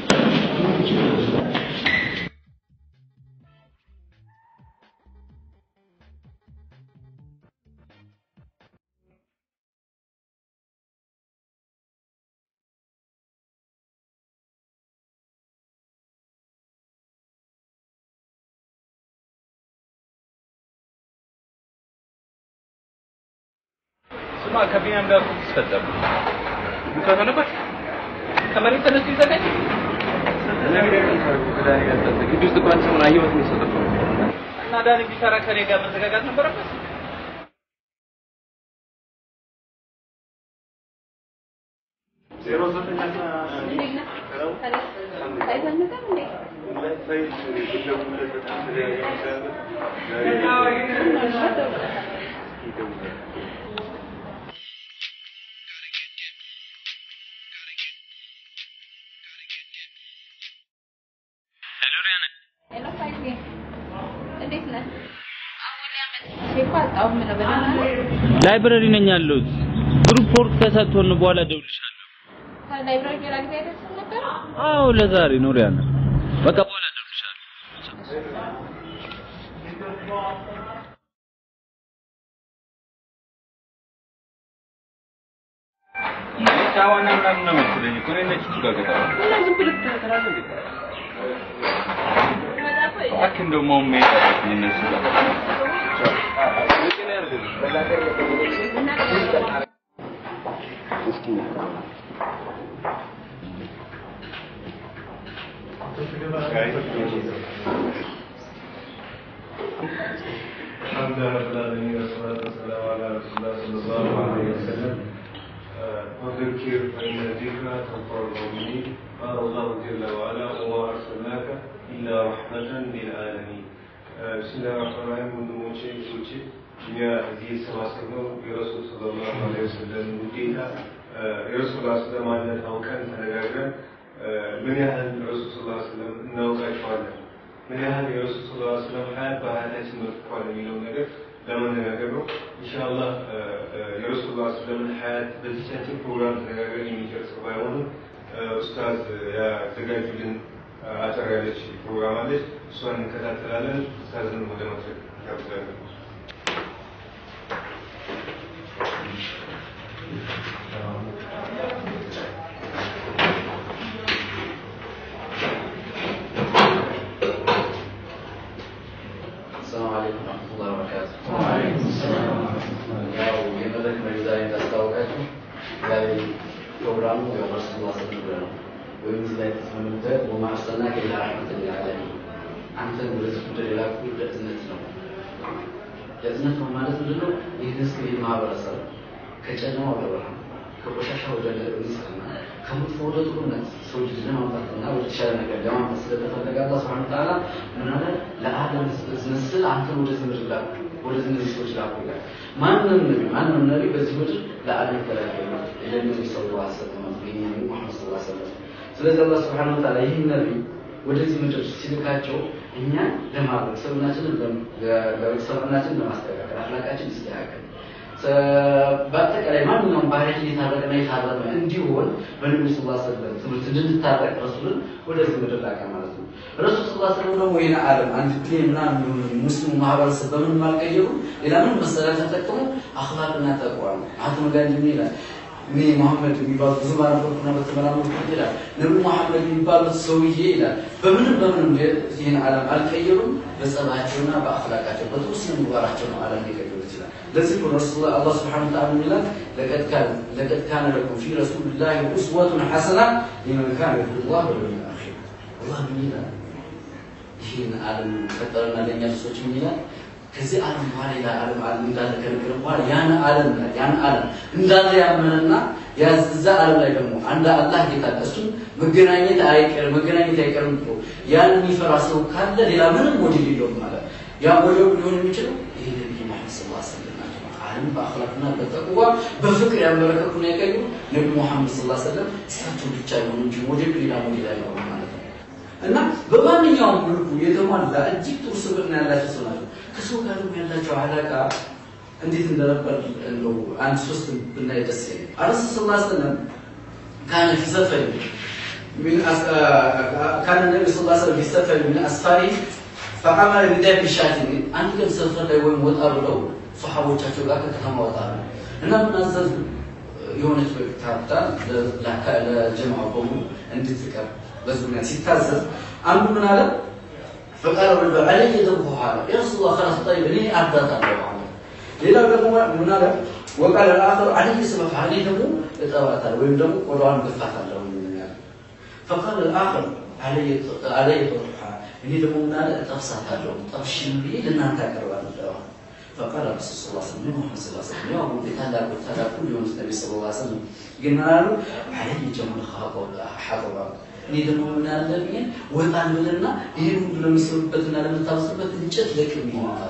ስማ ከቢኒያም ጋር እኮ ተስፈጠሩ ከሆነበት ከመሬት ተነስቶ ይዘጋጅ ግቢ ውስጥ እንኳን ሰሞኑን አየሁት የሚሰጠው እና ዳኒ ቢሰራ ከኔ ጋር መዘጋጋት ነበረበት። ላይብረሪ ነኝ ያለሁት። ግሩፕ ወርክ ተሰጥቶን በኋላ እደውልልሻለሁ። ከላይብራሪ ሌላ ጊዜ አይደርስም ነበር? አዎ ለዛሬ ነው ሪያና። በቃ በኋላ እደውልልሻለሁ። ጫዋና ምናምን ነው መሰለኝ እኮ እኔ ነች ጋር ገጠራ እና ዝም ብለህ ትከታተላለህ እንዴ? እባክህ እንደው መሆን መሄድ አለብኝ እነሱ ጋር الحمد لله رب العالمين والصلاة والسلام على رسول الله تنفع المؤمنين قال الله جل وعلا وما أرسلناك إلا رحمة للعالمين بسم الله الرحمن الرحيم ወንድሞቼ እህቶቼ እኛ እዚህ የተሰባሰብነው የረሱል ሰለላሁ ዐለይሂ ወሰለም ውዴታ የረሱል ላ ስለም ማንነት አውቀን ተነጋግረን ምን ያህል ረሱል ስ ስለም እናውቃቸዋለን ምን ያህል የረሱል ስ ስለም ሀያት በሀያታችን መጥቷል የሚለው ነገር ለመነጋገር ነው ኢንሻአላህ የረሱል ላ ስለምን ሀያት በዚቻችን ፕሮግራም ተነጋግረን የሚጨርሰው ባይሆንም ኡስታዝ ያዘጋጁልን አጠር ያለች ፕሮግራም አለች እሷን እንከታተላለን ኡስታዝን ወደ መድረክ ጋብዛለን السلام عليكم ورحمة الله وبركاته. وعليكم السلام. ያው የመድረክ መሪ ዛሬ እንዳስታወቃችሁ ዛሬ ፕሮግራሙ ያው ረሱል ላ ስለም ብለ ነው ወይም እዚህ ላይ ተስማምተን ወማ አርሰልናከ ኢላ ረሕመተን ሊልዓለሚን አንተን ወደዚህ ምድር የላኩህ ለእዝነት ነው። ለእዝነት ነው ማለት ምንድን ነው? ይህ ህዝብ ይህ ማህበረሰብ ከጨለማ ወደ ብርሃን ከቆሻሻ ወደ ንጽህና ከመጥፎ ወደ ጥሩነት ሰው ልጅ ለማምጣትና ወደ ተሻለ ነገር ለማምጣት ስለተፈለገ አላህ ስብሐነ ወተዓላ ምን አለ? ለአደም መስል አንተን ወደዚህ ምድር ላኩ፣ ወደዚህ እነዚህ ሰዎች ላኩ ይላል። ማንም ነቢ ማንም ነቢ በዚህ ምድር ለአደም ተላከ ነው ለነቢ ሰለላሁ ዐለይሂ ወሰለም የኛ ነቢ ሙሐመድ ሰለላሁ ዐለይሂ ወሰለም። ስለዚህ አላህ ስብሐነ ወተዓላ ይህን ነቢ ወደዚህ ምድር ሲልካቸው እኛን ለማድረግ ሰብናችንን ሰብናችንን ለማስተካከል አፍላቃችን ይስተካከል በአጠቃላይ ማንኛውም ባህሪ እየታረቀና የታረመ እንዲሆን በነቢዩ ስ ሰለም ትምህርት እንድንታረቅ ረሱልን ወደዚህ ምድር ላከ ማለት ነው። ረሱል ስ ሰለም ደግሞ ይህን ዓለም አንድ ፕሌን ምናምን የሚሆን ሙስሊሙ ማህበረሰብ በምንም አልቀየሩ ሌላ ምን መሰሪያ ተጠቅሙ አክላቅና ተቋ ነው። አቶ ጋንዲ ይላል እኔ መሐመድ የሚባሉ ብዙ ባነበርኩና በተመራመርኩ ይላል ነቢ መሐመድ የሚባሉት ሰውዬ ይላል በምንም በምንም ይህን ዓለም አልቀየሩም። በጸባያቸውና በአክላቃቸው በጥሩ ስነ ምግባራቸው ነው ዓለም ሊቀይሩ ይችላል። ለዚህ ነው ረሱል አላህ ስብሐነሁ ወተዓላ ይላል ለቀድ ካነ ለቀድ ካነ ለኩም ፊ ረሱሊላሂ ኡስወቱን ሐሰና ሊመን ካነ የርጁላህ ወልየውመል አኺር። አላህ ምን ይላል? ይህን ዓለም ፈጠረና ለእኛ ሰዎች ምን ይላል? ከዚህ ዓለም በኋላ ሌላ ዓለም ዓለም እንዳለ ከነገረ በኋላ ያን ዓለም ያን ዓለም እንዳለ ያመነና ያዛ ዓለም ላይ ደግሞ አንድ አላህ ጌታ አለ። እሱም መገናኘት አይቀርም መገናኘት አይቀርም ብሎ ያን የሚፈራ ሰው ካለ ሌላ ምንም ሞዴል የለውም ማለት ያ ሞዴል ሊሆን የሚችለው ይሄ ነብዩ መሐመድ ሰለላሁ ዐለይሂ ወሰለም ናቸው። ዓለም በአኽላቅና በተቅዋ በፍቅር ያመለከቱን ያቀዩ ነብዩ መሐመድ ሰለላሁ ዐለይሂ ወሰለም እሳቸው ብቻ ይሆኑ እንጂ ሞዴል ሌላ ሞዴል አይኖርም ማለት ነው። እና በማንኛውም መልኩ የተሟላ እጅግ ጥሩ ስብዕና ያላቸው ሰው ናቸው። ከሰው ጋር ያላቸው አላቃ እንዴት እንደነበር እንደው አንድ ሶስት ብናይ ደስ ይለኛል። አረሱል ሰለላሁ ዐለይሂ ወሰለም ካነ ፊ ሰፈር من أس... كان النبي صلى الله عليه وسلم في سفر من أسفاره فعمل بداية الشاتم አንድ ቀን ሰፈር ላይ ወይም ወጣ ብለው ሰሓቦቻቸው ጋር ከከተማ ወጣ ነው እና ምን አዘዙ? የሆነች ካፒታል ለጀማዓው በሙሉ እንድትቀር በዙሪያ ሲታዘዝ አንዱ ምን አለ? فقال الرجل علي ذنبه هذا يا رسول الله خلاص طيب ليه عدت الله ሌላው ደግሞ ምን አለ? وقال الآخر علي سبب علي ደግሞ እጠባታለሁ ወይም ደግሞ ቆዳዋን ገፋታለሁ فقال الآخر علي علي طرحها እኔ ደግሞ ምን አለ እጠብሳታለሁ ጠብሽን ብዬ ለእናንተ አቀርባለሁ فقال الرسول صلى الله عليه وسلم محمد صلى الله عليه وسلم يا أبو ታላቁ ታላቁ የሆኑት ነቢ صلى الله عليه وسلم ግን ምን አሉ علي جمل حطባ እኔ ደግሞ ምን አለብኝ ወጣ እንልና ይህን ሁሉ ለሚሰሩበትና ለምታወስበት እንጨት ለቅም ይሆናል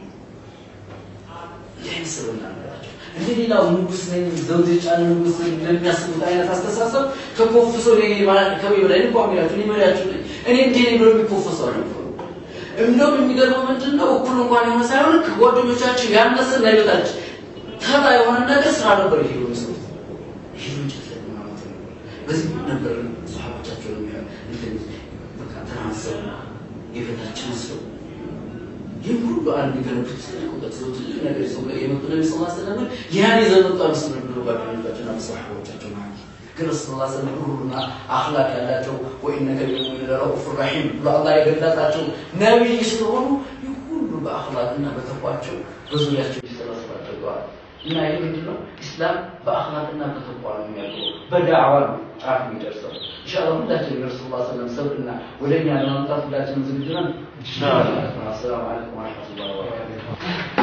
ይህን ስብና ነገራቸው እንደ ሌላው ንጉስ ነኝ ዘውድ የጫነ ንጉስ ነኝ እንደሚያስቡት አይነት አስተሳሰብ ተኮፍሶ ከቤ በላይ እንኳ ሚላቸው እኔ መሪያችሁ ነኝ እኔ እንዲህ ነኝ ብሎ የሚኮፈሱ አልነበሩ እንደውም የሚገርመው ምንድን ነው እኩል እንኳን የሆነ ሳይሆን ከጓደኞቻቸው ያነሰ እና ይበታች ተራ የሆነ ነገር ስራ ነበር ይሄ የሚሰሩት ይሄ እንጨት ላይ ማለት ነው በዚህ ነበር ሰሃቦቻቸው እንትን በቃ ተናሰው የበታች መስለው ይህ ሁሉ አንድ ገነቡት ትልቅ እውቀት ነው፣ ትልቅ ነገር ይዘው የመጡ ነቢ ስ ስለም ያን ይዘው መጡ አልመስልም ብሎ ጓደኞቻቸውና ሰሓቦቻቸው ማለት ግን ረሱል ላ ስለም ሩሩና አክላቅ ያላቸው ወኢነከ ቢልሙእሚኒነ ለረኡፍ ረሒም ብሎ አላህ የገለጣቸው ነቢይ ስለሆኑ ይህ ሁሉ በአክላቅና በተቋቸው በዙሪያቸው ይሰባሰብ አድርገዋል። እና ይህ ምንድን ነው? ኢስላም በአክላቅና በተቋ ነው የሚያደርገው፣ በዳዕዋ ነው ጫፍ የሚደርሰው። ኢንሻአላህ ሁላችንም የረሱል ላ ስለም ሰብዕና ወደ እኛ ለማምጣት ሁላችንም ዝግጁ ነን። አሰላሙ አለይኩም ወረሕመቱላሂ ወበረካቱህ።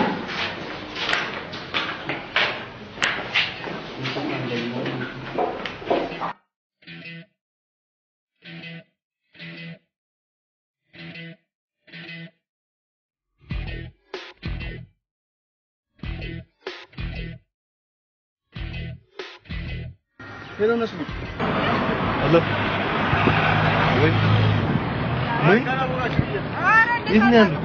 ሄሎ ነስሩ አለ ወይ ምን የት ነው ያሉት?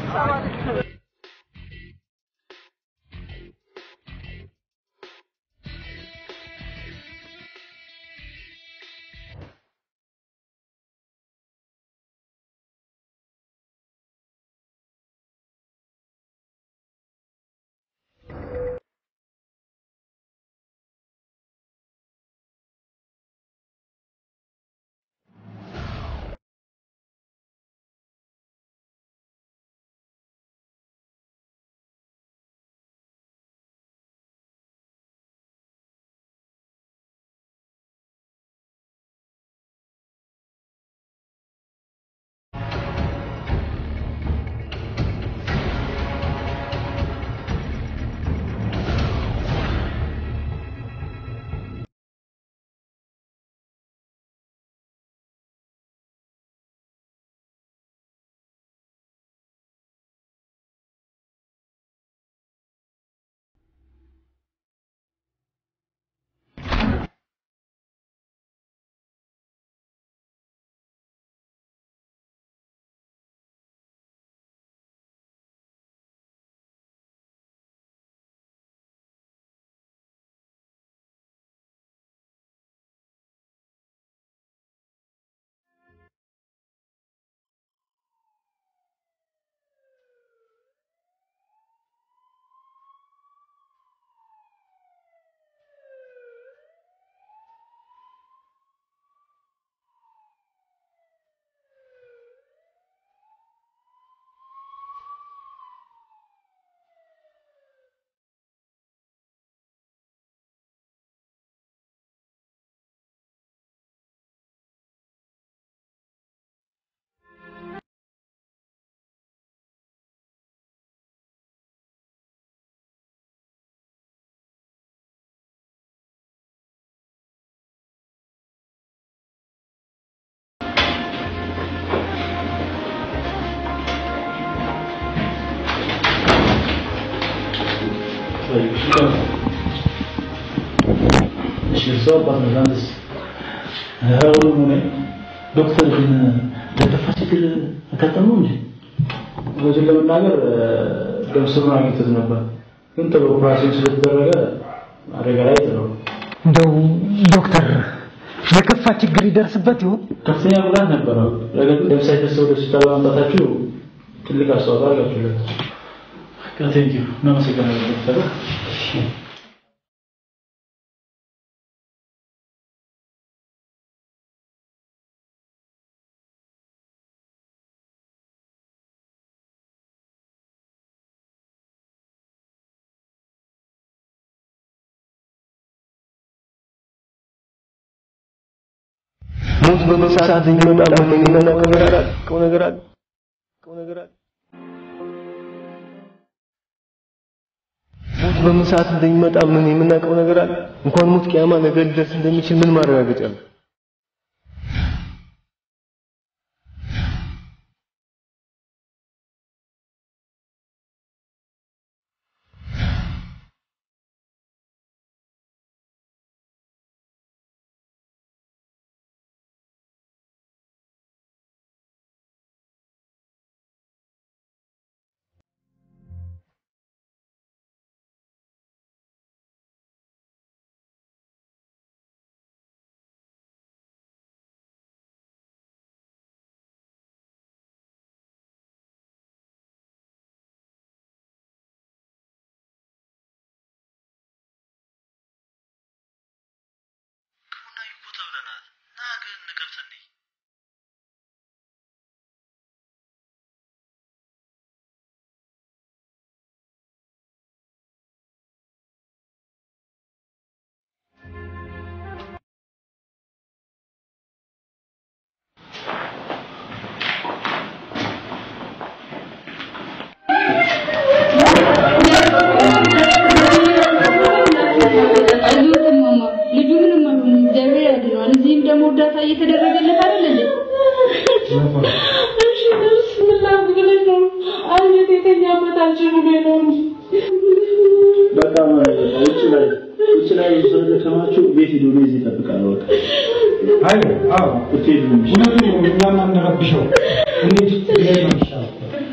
እሺ እርስዎ አባት ነው ዛንስ ሁሉም ሆነ ዶክተር ግን ለደፋ ችግር አጋጠመው እንጂ እውነቱን ለመናገር ደም ስሩን አግኝቶት ነበር፣ ግን ቶሎ ኦፕራሲዮን ስለተደረገ አደጋ ላይ ጥለው እንደው ዶክተር የከፋ ችግር ይደርስበት ይሆን? ከፍተኛ ጉዳት ነበረው። ነገር ግን ደም ሳይፈሰው ወደ ሆስፒታል በማምጣታችሁ ትልቅ አስተዋጽኦ አድርጋችሁለት። ቴንክ ዩ እናመሰግናለን ዶክተር ሞት በመሳት የሚመጣ ምን የምናውቀው ነገር አለ? ቀው ነገር አለ? ቀው ነገር አለ? ሞት በምን ሰዓት እንደሚመጣ ምን የምናውቀው ነገር አለ? እንኳን ሞት ቂያማ ነገ ሊደርስ እንደሚችል ምን ማረጋገጫ አለ? አይዞት እማማ፣ ልጁ ምንም አይሆንም፣ እግዚአብሔር ያድነዋል። እዚህም ደግሞ እርዳታ እየተደረገለት አይደል እንዴ? እሺ ብስምላ ብለሽ ነው አንጀት የተኛበት አንቺ ብሎ ነው እንጂ በጣም ውጭ ላይ ውጭ ላይ ስለደከማችሁ ቤት ሂዱ፣ እኔ እዚህ እጠብቃለሁ። በቃ አይ አዎ ብትሄዱ ነው የሚሻለው። እውነቱን ነው። እኛም አንረብሸው። እንሂድ ብለን ነው የሚሻለው።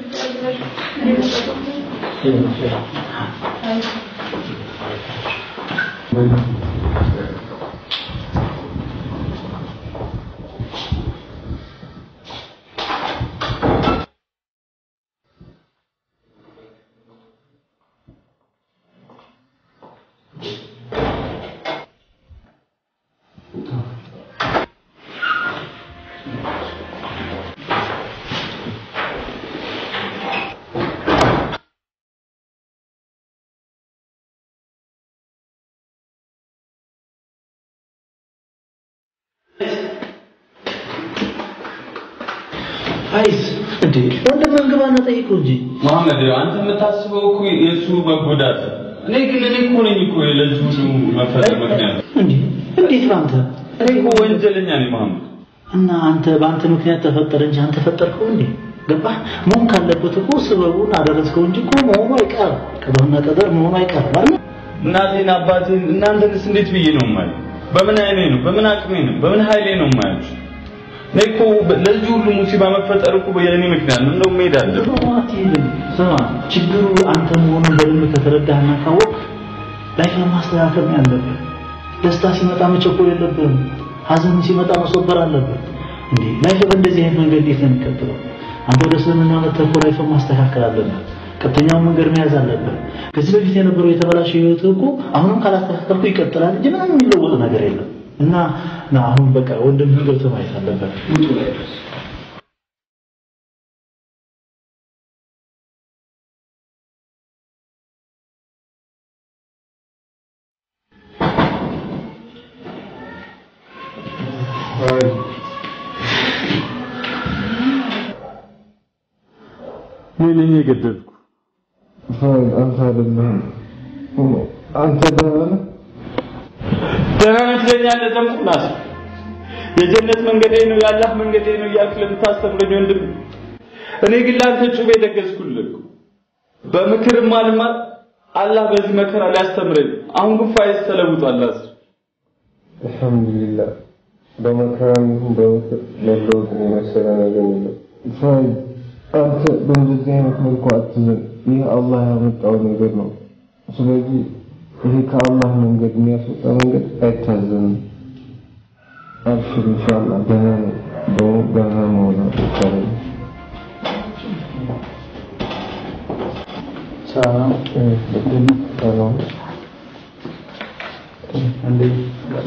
አይስ እንዴ ወንድምህን ግባና ጠይቀው እንጂ መሐመድ አንተ የምታስበው እኮ የእሱ መጎዳት ነው። እኔ ግን እኔ እኮ ነኝ እኮ ለዚህ ሁሉ መፈጠር ምክንያት እንዴ እንዴት ነው አንተ እኔ እኮ ወንጀለኛ ነኝ መሐመድ እና አንተ በአንተ ምክንያት ተፈጠረ እንጂ አንተ ፈጠርከው እንዴ ገባህ መሆን ካለበት እኮ ስበቡን አደረስከው እንጂ እኮ መሆኑ አይቀርም ቀደምና ቀደር መሆኑ አይቀርም አይደል እናቴን አባቴን እናንተንስ እንዴት ብዬ ነው የማየው? በምን አይኔ ነው? በምን አቅሜ ነው? በምን ኃይሌ ነው የማያችሁ? እኔ እኮ ለዚህ ሁሉ ሙሲባ መፈጠር እኮ የእኔ ምክንያት ነው። እንደውም መሄድ አለብን። ስማ ችግሩ አንተ መሆኑን በደንብ ከተረዳህና ካወቅ ላይፍን ማስተካከል ነው ያለብህ። ደስታ ሲመጣ መቸኮል የለብህም። ሀዘን ሲመጣ መስወበር አለብህ። እንዴ ላይፍ በእንደዚህ አይነት መንገድ እንዴት ነው የሚቀጥለው? አንተ ወደ እስልምና መጥተህ እኮ ላይፍን ማስተካከል አለብህ። ቀጥተኛውን መንገድ መያዝ አለብህ። ከዚህ በፊት የነበረው የተበላሸ ህይወት እኮ አሁንም ካላስተካከልኩ ይቀጥላል እንጂ ምንም የሚለወጥ ነገር የለም። እና ና አሁን በቃ ወንድምህን ገብተህ ማየት አለበት። ውጡ ላይ ድረስ እኔ ነኝ የገደልኩ። አንተ አይደለህም። አንተ ደህና ነህ? ደህና ነህ ትለኛለህ። ደምቁ ናት የጀነት መንገዴ ነው የአላህ መንገዴ ነው እያልክ ለምታስተምረኝ ወንድም፣ እኔ ግን ለአንተ ጩቤ ደገስኩልህ። በምክርም አልማር አላህ በዚህ መከራ ሊያስተምረኝ፣ አሁን ግን ፋይዝ ተለውጧል። አስ አልሐምዱሊላህ በመከራም ይሁን በምክር መለወጥን የመሰለ ነገር የለም። ፋይዝ አንተ በእንደዚህ አይነት መልኩ አትዘን። ይህ አላህ ያመጣው ነገር ነው። ስለዚህ ይሄ ከአላህ መንገድ የሚያስወጣ መንገድ አይታዘንም። አብሽር ኢንሻአላህ ደህና ነኝ። ደግሞ ደህና መሆን ይቻላል። ሰላም ሰላም እንዴት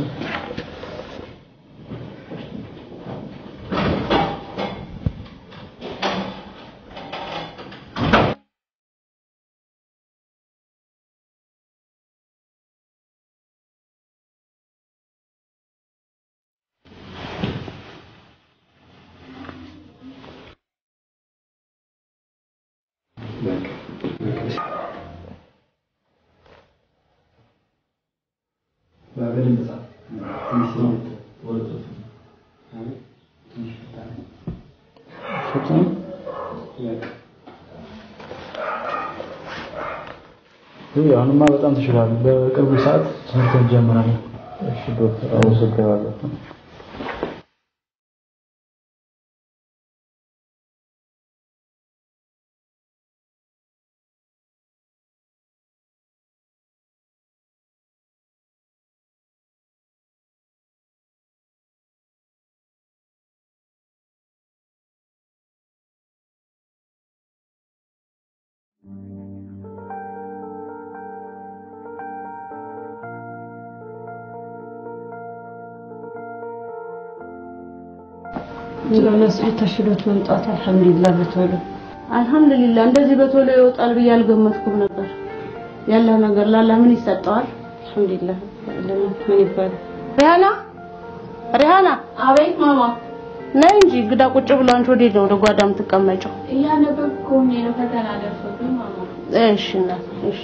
አሁንማ በጣም ተሽሏል። በቅርቡ ሰዓት ትምህርት እንጀምራለን። እሺ ዶክተር አመሰግናለሁ። ለመስዑድ ተሽሎት መምጣት አልሐምዱሊላህ በቶሎ አልሐምዱሊላህ እንደዚህ በቶሎ ይወጣል ብዬ አልገመትኩም ነበር። ያለው ነገር ላላ ምን ይሰጠዋል? አልሐምዱሊላህ ምን ይባላል? ሪሃና ሪሃና፣ አቤት ማማ። ነይ እንጂ ግዳ ቁጭ ብሎ አንቺ ወዴት ነው ወደ ጓዳ የምትቀመጪው? እያነበብኩ ሆኜ ነው ፈተና ደርሶብኝ ማማ። እሺ እናት እሺ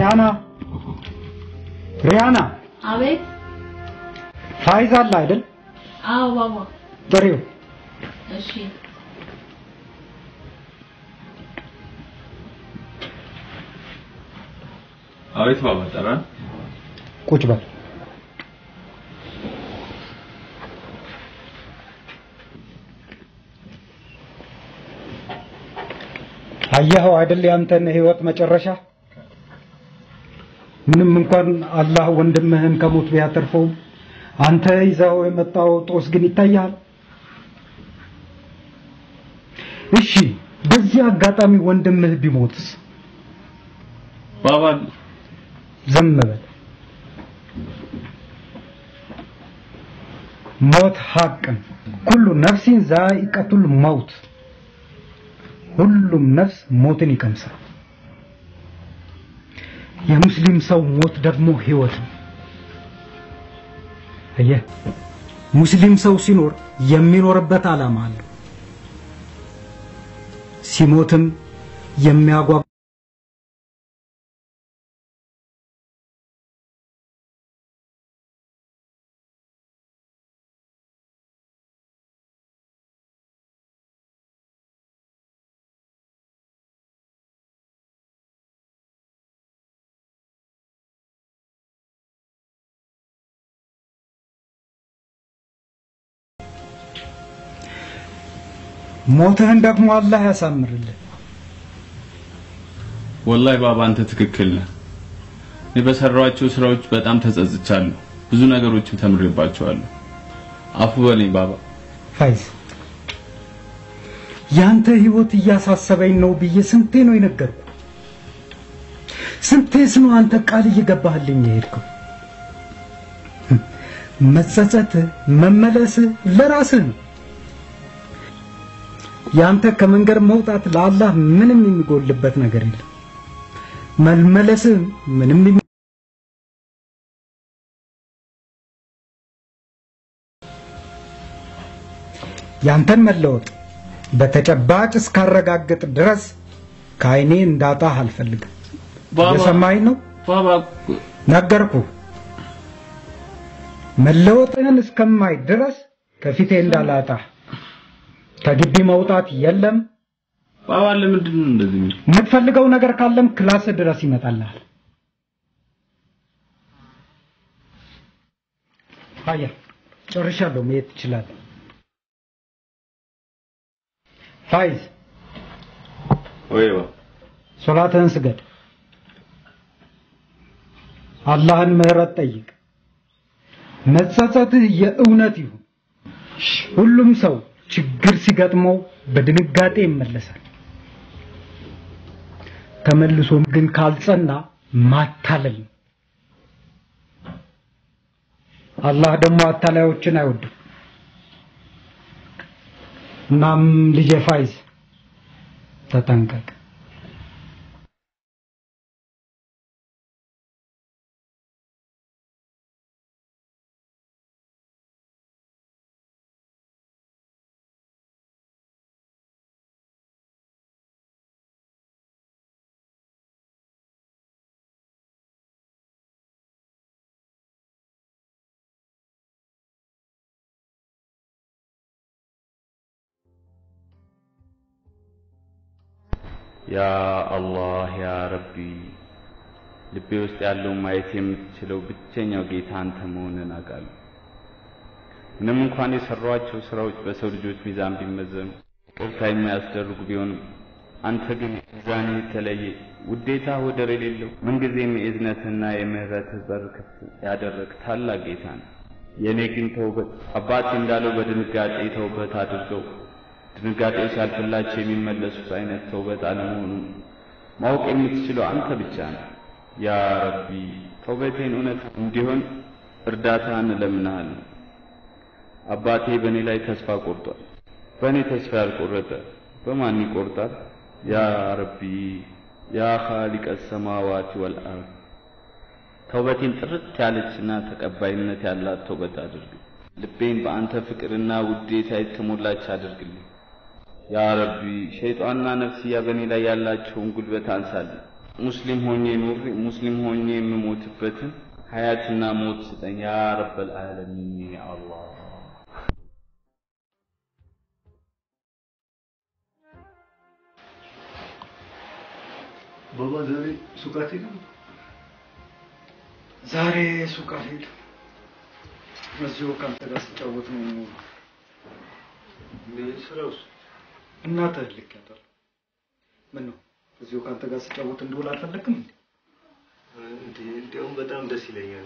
ሪያና ሪያና አቤት። ፋይዝ አለ አይደል? አዎ ባባ። ጥሪው እሺ። አቤት ባባ ጠራን። ቁጭ በል። አየኸው አይደል ያንተን ህይወት መጨረሻ? ምንም እንኳን አላህ ወንድምህን ከሞት ቢያተርፈውም አንተ ይዘው የመጣው ጦስ ግን ይታያል። እሺ፣ በዚህ አጋጣሚ ወንድምህ ቢሞትስ? ባባ ዝም በል። ሞት ሐቅን ኩሉ ነፍሲን ዛኢቀቱል መውት ሁሉም ነፍስ ሞትን ይቀምሳል። የሙስሊም ሰው ሞት ደግሞ ህይወት ነው። አየህ፣ ሙስሊም ሰው ሲኖር የሚኖርበት ዓላማ አለው። ሲሞትም የሚያጓጓ ሞትህን ደግሞ አላህ ያሳምርልህ። ወላሂ ባባ አንተ ትክክል ነህ። እኔ በሰራኋቸው ስራዎች በጣም ተጸጽቻለሁ። ብዙ ነገሮችን ተምሬባቸዋለሁ። አፉ በለኝ ባባ። ፋይዝ ያንተ ህይወት እያሳሰበኝ ነው ብዬ ስንቴ ነው የነገርኩ? ስንቴስ ነው አንተ ቃል እየገባህልኝ የሄድከው? መጸጸትህ መመለስህ ለራስህ ነው። ያንተ ከመንገድ መውጣት ለአላህ ምንም የሚጎልበት ነገር የለም። መመለስህ ምንም የሚ- ያንተን መለወጥ በተጨባጭ እስካረጋግጥ ድረስ ከአይኔ እንዳጣህ አልፈልግም። ባባ የሰማኝ ነው ባባ ነገርኩ። መለወጥህን እስከማይ ድረስ ከፊቴ እንዳላጣህ ከግቢ መውጣት የለም። ባባ ለምንድን ነው እንደዚህ የሚል? የምትፈልገው ነገር ካለም ክላስ ድረስ ይመጣልሃል። አያ ጨርሻለሁ፣ መሄድ ትችላለህ። ፋይዝ ወይ ባ ሶላትህን ስገድ፣ አላህን ምህረት ጠይቅ። መጸጸትህ የእውነት ይሁን። ሁሉም ሰው ችግር ሲገጥመው በድንጋጤ ይመለሳል። ተመልሶም ግን ካልጸና ማታለል ነው። አላህ ደግሞ አታላዮችን አይወድም። እናም ልጄ ፋይዝ ተጠንቀቅ። ያ አላህ ያ ረቢ ልቤ ውስጥ ያለውን ማየት የምትችለው ብቸኛው ጌታ አንተ መሆንን አውቃለሁ። ምንም እንኳን የሰሯቸው ስራዎች በሰው ልጆች ሚዛን ቢመዘኑ ቅርታ የሚያስደርጉ ቢሆንም አንተ ግን ሚዛን የተለየ ውዴታ ወደር የሌለው ምንጊዜም የእዝነትና የምህረትህ በር ክፍት ያደረግ ታላቅ ጌታ ነው። የእኔ ግን ተውበት አባቴ እንዳለው በድንጋጤ ተውበት አድርገው ድንጋጤው ሲያልፍላቸው የሚመለሱት አይነት ተውበት አለመሆኑን ማወቅ የምትችለው አንተ ብቻ ነው። ያ ረቢ ተውበቴን እውነት እንዲሆን እርዳታህን እለምንሃለሁ። አባቴ በእኔ ላይ ተስፋ ቆርጧል። በእኔ ተስፋ ያልቆረጠ በማን ይቆርጣል? ያ ረቢ ያ ኻሊቀ ሰማዋት ወልአርድ ተውበቴን ጥርት ያለችና ተቀባይነት ያላት ተውበት አድርግ። ልቤን በአንተ ፍቅርና ውዴታ የተሞላች አድርግልኝ። ያ ረቢ ሸይጣንና ነፍስያ በእኔ ላይ ያላቸውን ጉልበት አንሳልኝ። ሙስሊም ሆኜ ኑሬ ሙስሊም ሆኜ የምሞትበትን ሀያትና ሞት ስጠኝ ያ ረበል ዓለሚን ያ አላህ። ባባ ዛሬ ሱቅ አትሄድም? ዛሬ ሱቅ አልሄድም። እዚሁ ከአንተ ጋር ስጫወት ነው የምውለው። ስራውስ? እናትህ ልኬያታለሁ። ምን ነው እዚሁ ከአንተ ጋር ስጫወት እንድውል አልፈለግም እንዴ? እንዴ እንዲያውም በጣም ደስ ይለኛል።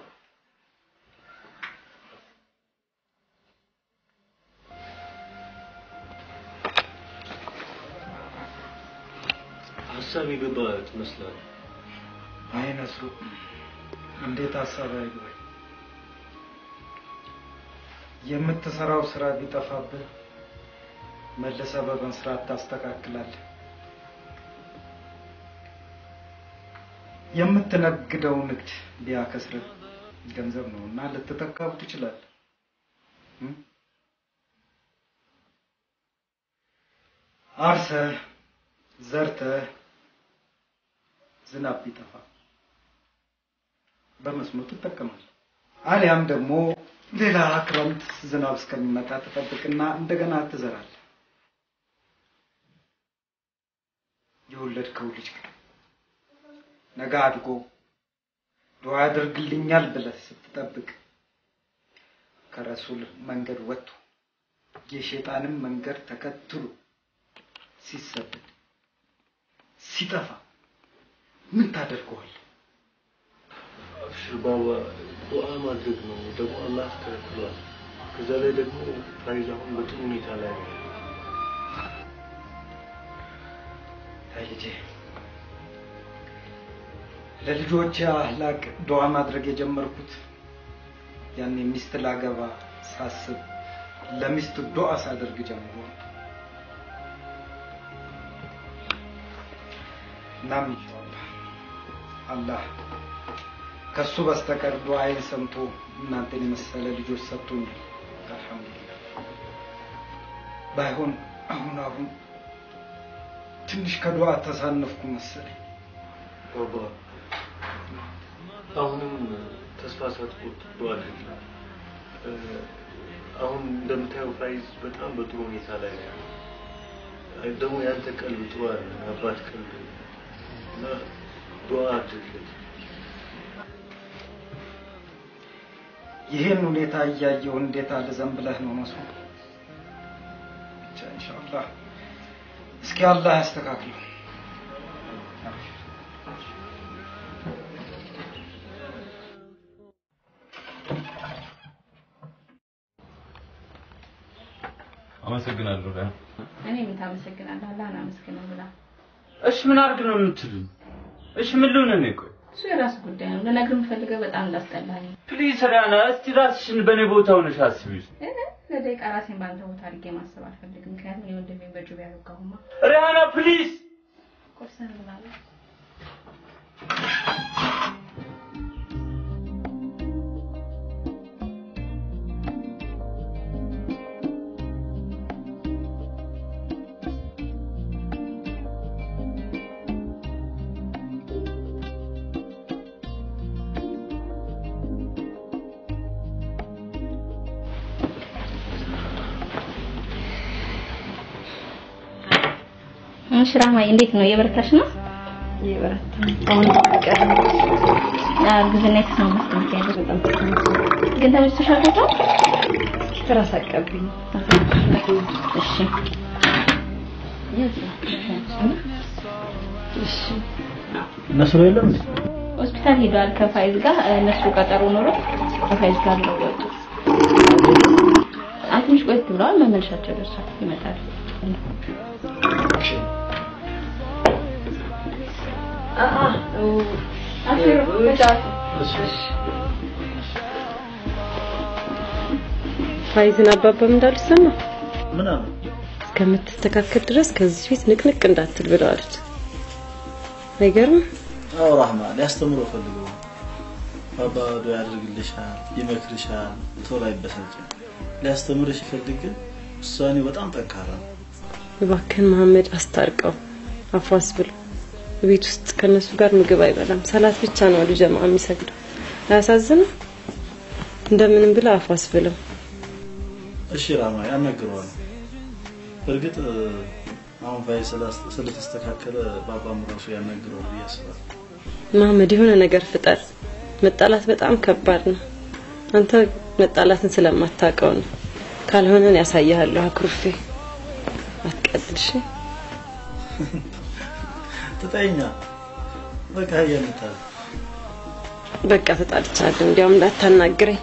ሀሳብ የገባ ትመስላለህ። አይ ነስሩ፣ እንዴት ሀሳብ አይገባኝ። የምትሰራው ስራ ቢጠፋብህ መልሰህ በመስራት ታስተካክላለህ። የምትነግደው ንግድ ቢያከስርህ ገንዘብ ነው እና ልትተካው ትችላለህ። እም? አርሰህ ዘርተህ ዝናብ ቢጠፋ በመስኖ ትጠቀማለህ። አሊያም ደግሞ ሌላ ክረምት ዝናብ እስከሚመጣ ትጠብቅና እንደገና ትዘራለህ። የወለድከው ልጅ ግን ነገ አድጎ ዱዓ ያደርግልኛል ብለህ ስትጠብቅ ከረሱል መንገድ ወጥቶ የሸይጣንን መንገድ ተከትሎ ሲሰደድ ሲጠፋ ምን ታደርገዋል? አብሽር ባባ፣ ዱዓ ማድረግ ነው ደግሞ አላህ ተከልክሏል። ከዛ ላይ ደግሞ ፋይዝ አሁን በጥሩ ሁኔታ ላይ ነው። አይ ልጄ ለልጆች አህላቅ ዱዓ ማድረግ የጀመርኩት ያኔ ሚስት ላገባ ሳስብ ለሚስት ዱዓ ሳደርግ ጀምሮ ነው። እናም ኢንሻአላህ አላህ ከሱ በስተቀር ዱዓዬን ሰምቶ እናንተን የመሰለ ልጆች ሰጥቶኛል። አልሐምዱሊላህ። ባይሆን አሁን አሁን ትንሽ ከዱዓ ተሳነፍኩ መሰለኝ። ባባ አሁንም ተስፋ ሳትቆርጥ ዱዓ አድርግ። እ፣ አሁን እንደምታየው ፋይዝ በጣም በጥሩ ሁኔታ ላይ ነው ያለው። አይ፣ ደግሞ ያንተ ቀልብ ጥሩ አለ አባት ቀልብ እና ዱዓ አድርግለት። ይህን ሁኔታ እያየሁ እንዴት አልዘን ብለህ ነው መስሎ ብቻ ኢንሻአላህ እስኪ አላህ ያስተካክለው። አመሰግናለሁ። ሪያ እኔ ምን ታመሰግናለህ? አላህን አመስግነው ብላ። እሺ ምን አድርግ ነው የምትሉኝ? እሺ ምን ልሁን እኔ? ቆይ እሱ የራስ ጉዳይ ነው። ልነግርህ የምፈልገው በጣም እንዳስጠላኝ ነው። ፕሊዝ ሪያና፣ እስቲ ራስሽን በእኔ ቦታ ሆነሽ አስቢ። እ ለደቂቃ ራሴን በአንተ ቦታ አድርጌ ማሰብ አልፈልግም። ምክንያቱም እኔ ወንድሜን በጁብ ያልወጋሁማ። ሪያና ፕሊዝ ቁርስህን ብላለሁ። እሺ ራህማዬ እንዴት ነው? እየበረታሽ ነው? እየበረታ አሁን ቀር እርግዝና የተስማማት ነው ያለው። ግን ተመችቶሻል ቦታው? ትራስ አቀብኝ። እሺ እሺ ነስሩ የለም እንዴ? ሆስፒታል ሄዷል ከፋይዝ ጋር እነሱ ቀጠሮ ኖሮ ከፋይዝ ጋር ነው ወጡ። አንድ ትንሽ ቆየት ብለዋል። መመለሻቸው ደርሷል። ይመጣል። ፋይዝን አባባም እንዳሉት ሰማ ምን አሉ? እስከምትስተካከል ድረስ ከዚህ ፊት ንቅንቅ እንዳትል ብለዋለች። አይገርም? አዎ ራህማ ሊያስተምረው ፈልገው ነው። ባባ ዱዓ ያደርግልሻል፣ ይመክርሻል፣ ቶሎ አይበሳጭም። ሊያስተምርሽ ይፈልግ ግን ውሳኔው በጣም ጠንካራ ነው። እባክህን መሐመድ አስታርቀው፣ አፏስ ብሎ ቤት ውስጥ ከነሱ ጋር ምግብ አይበላም። ሰላት ብቻ ነው አሉ ጀማ የሚሰግደው። አያሳዝንም? እንደምንም ብላ አፉ አስብለው። እሺ ራማ ያናግረዋል። እርግጥ አሁን ፋይ ስለተስተካከለ ባባም ራሱ ያናግረዋል ብዬ አስባለሁ። መሀመድ የሆነ ነገር ፍጠር። መጣላት በጣም ከባድ ነው። አንተ መጣላትን ስለማታውቀው ነው። ካልሆነን ያሳያለሁ አኩርፌ። አትቀልድሽ። ትጠይኛ በቃ እያልታል በቃ ተጣልቻለሁ። እንዲያውም እንዳታናግረኝ።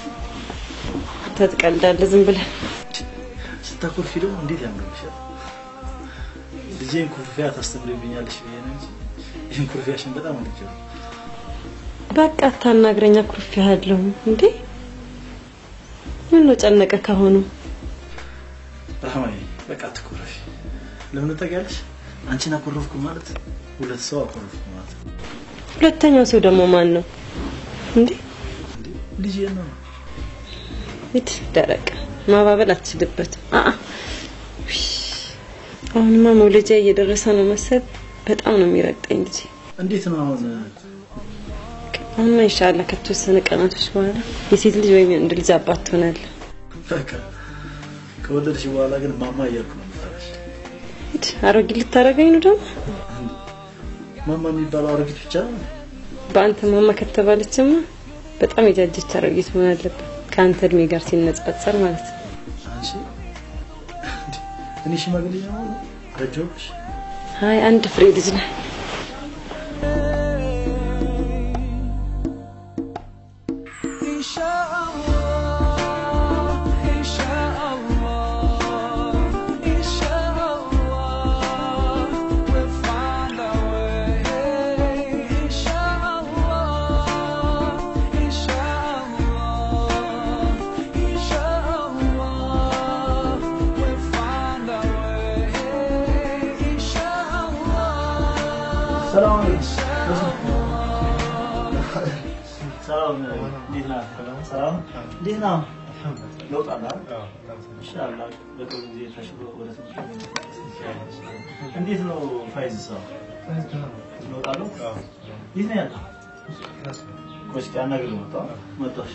ትቀልዳለህ ዝም ብለህ። ስታኮርፊ ደግሞ እንዴት ያምርብሻል። ልጄን ኩርፊያ ታስተምሪብኛለሽ ብዬ ነው እንጂ ይህን ኩርፊያሽን በጣም ወድጄዋለሁ። በቃ አታናግረኝ። አኩርፌሃለሁ እንዴ ምን ነው ጨነቀ ካሁኑ? ራህማዬ በቃ አትኮረፊ። ለምን ታውቂያለሽ? አንቺን አኮረፍኩ ማለት ሁለት ሰው አኮረፍኩ ማለት ነው። ሁለተኛው ሰው ደግሞ ማን ነው እንዴ? ልጄ ነው። ሂድ ደረቅ ማባበል አትችልበትም። አአ አሁንማ መውለጃ እየደረሰ ነው መሰል። በጣም ነው የሚረግጠኝ ልጄ። እንዴት ነው አሁን? አሁንማ ኢንሻአላህ ከተወሰነ ቀናቶች በኋላ የሴት ልጅ ወይም የወንድ ልጅ አባት ትሆናለህ። በቃ ከወለድሽ በኋላ ግን ማማ እያልኩ ነው የምጠራሽ። ሂድ አሮጊት ልታረገኝ ነው ደግሞ? ማማ የሚባለው አሮጊት ብቻ ነው? በአንተ ማማ ከተባለችማ በጣም የጃጀች አሮጊት መሆን አለበት ከአንተ እድሜ ጋር ሲነጻጸር ማለት ነው። አንቺ እኔ ሽማግሌ ነው ረጀሁብሽ? አይ አንድ ፍሬ ልጅ ነህ። ሰላም ሰላም፣ እንዴት ነህ? ሰላም እንዴት ነህ? ለውጥ አለ አይደል? ኢንሻአላህ በቅርብ ጊዜ ተሽሎ ወደ ትምህርት ቤት እንዴት ነው ፋይዝ ሰው ለውጥ አለው? የት ነው ያለው? ቆይ እስኪ አናግረው መጣ መጣሽ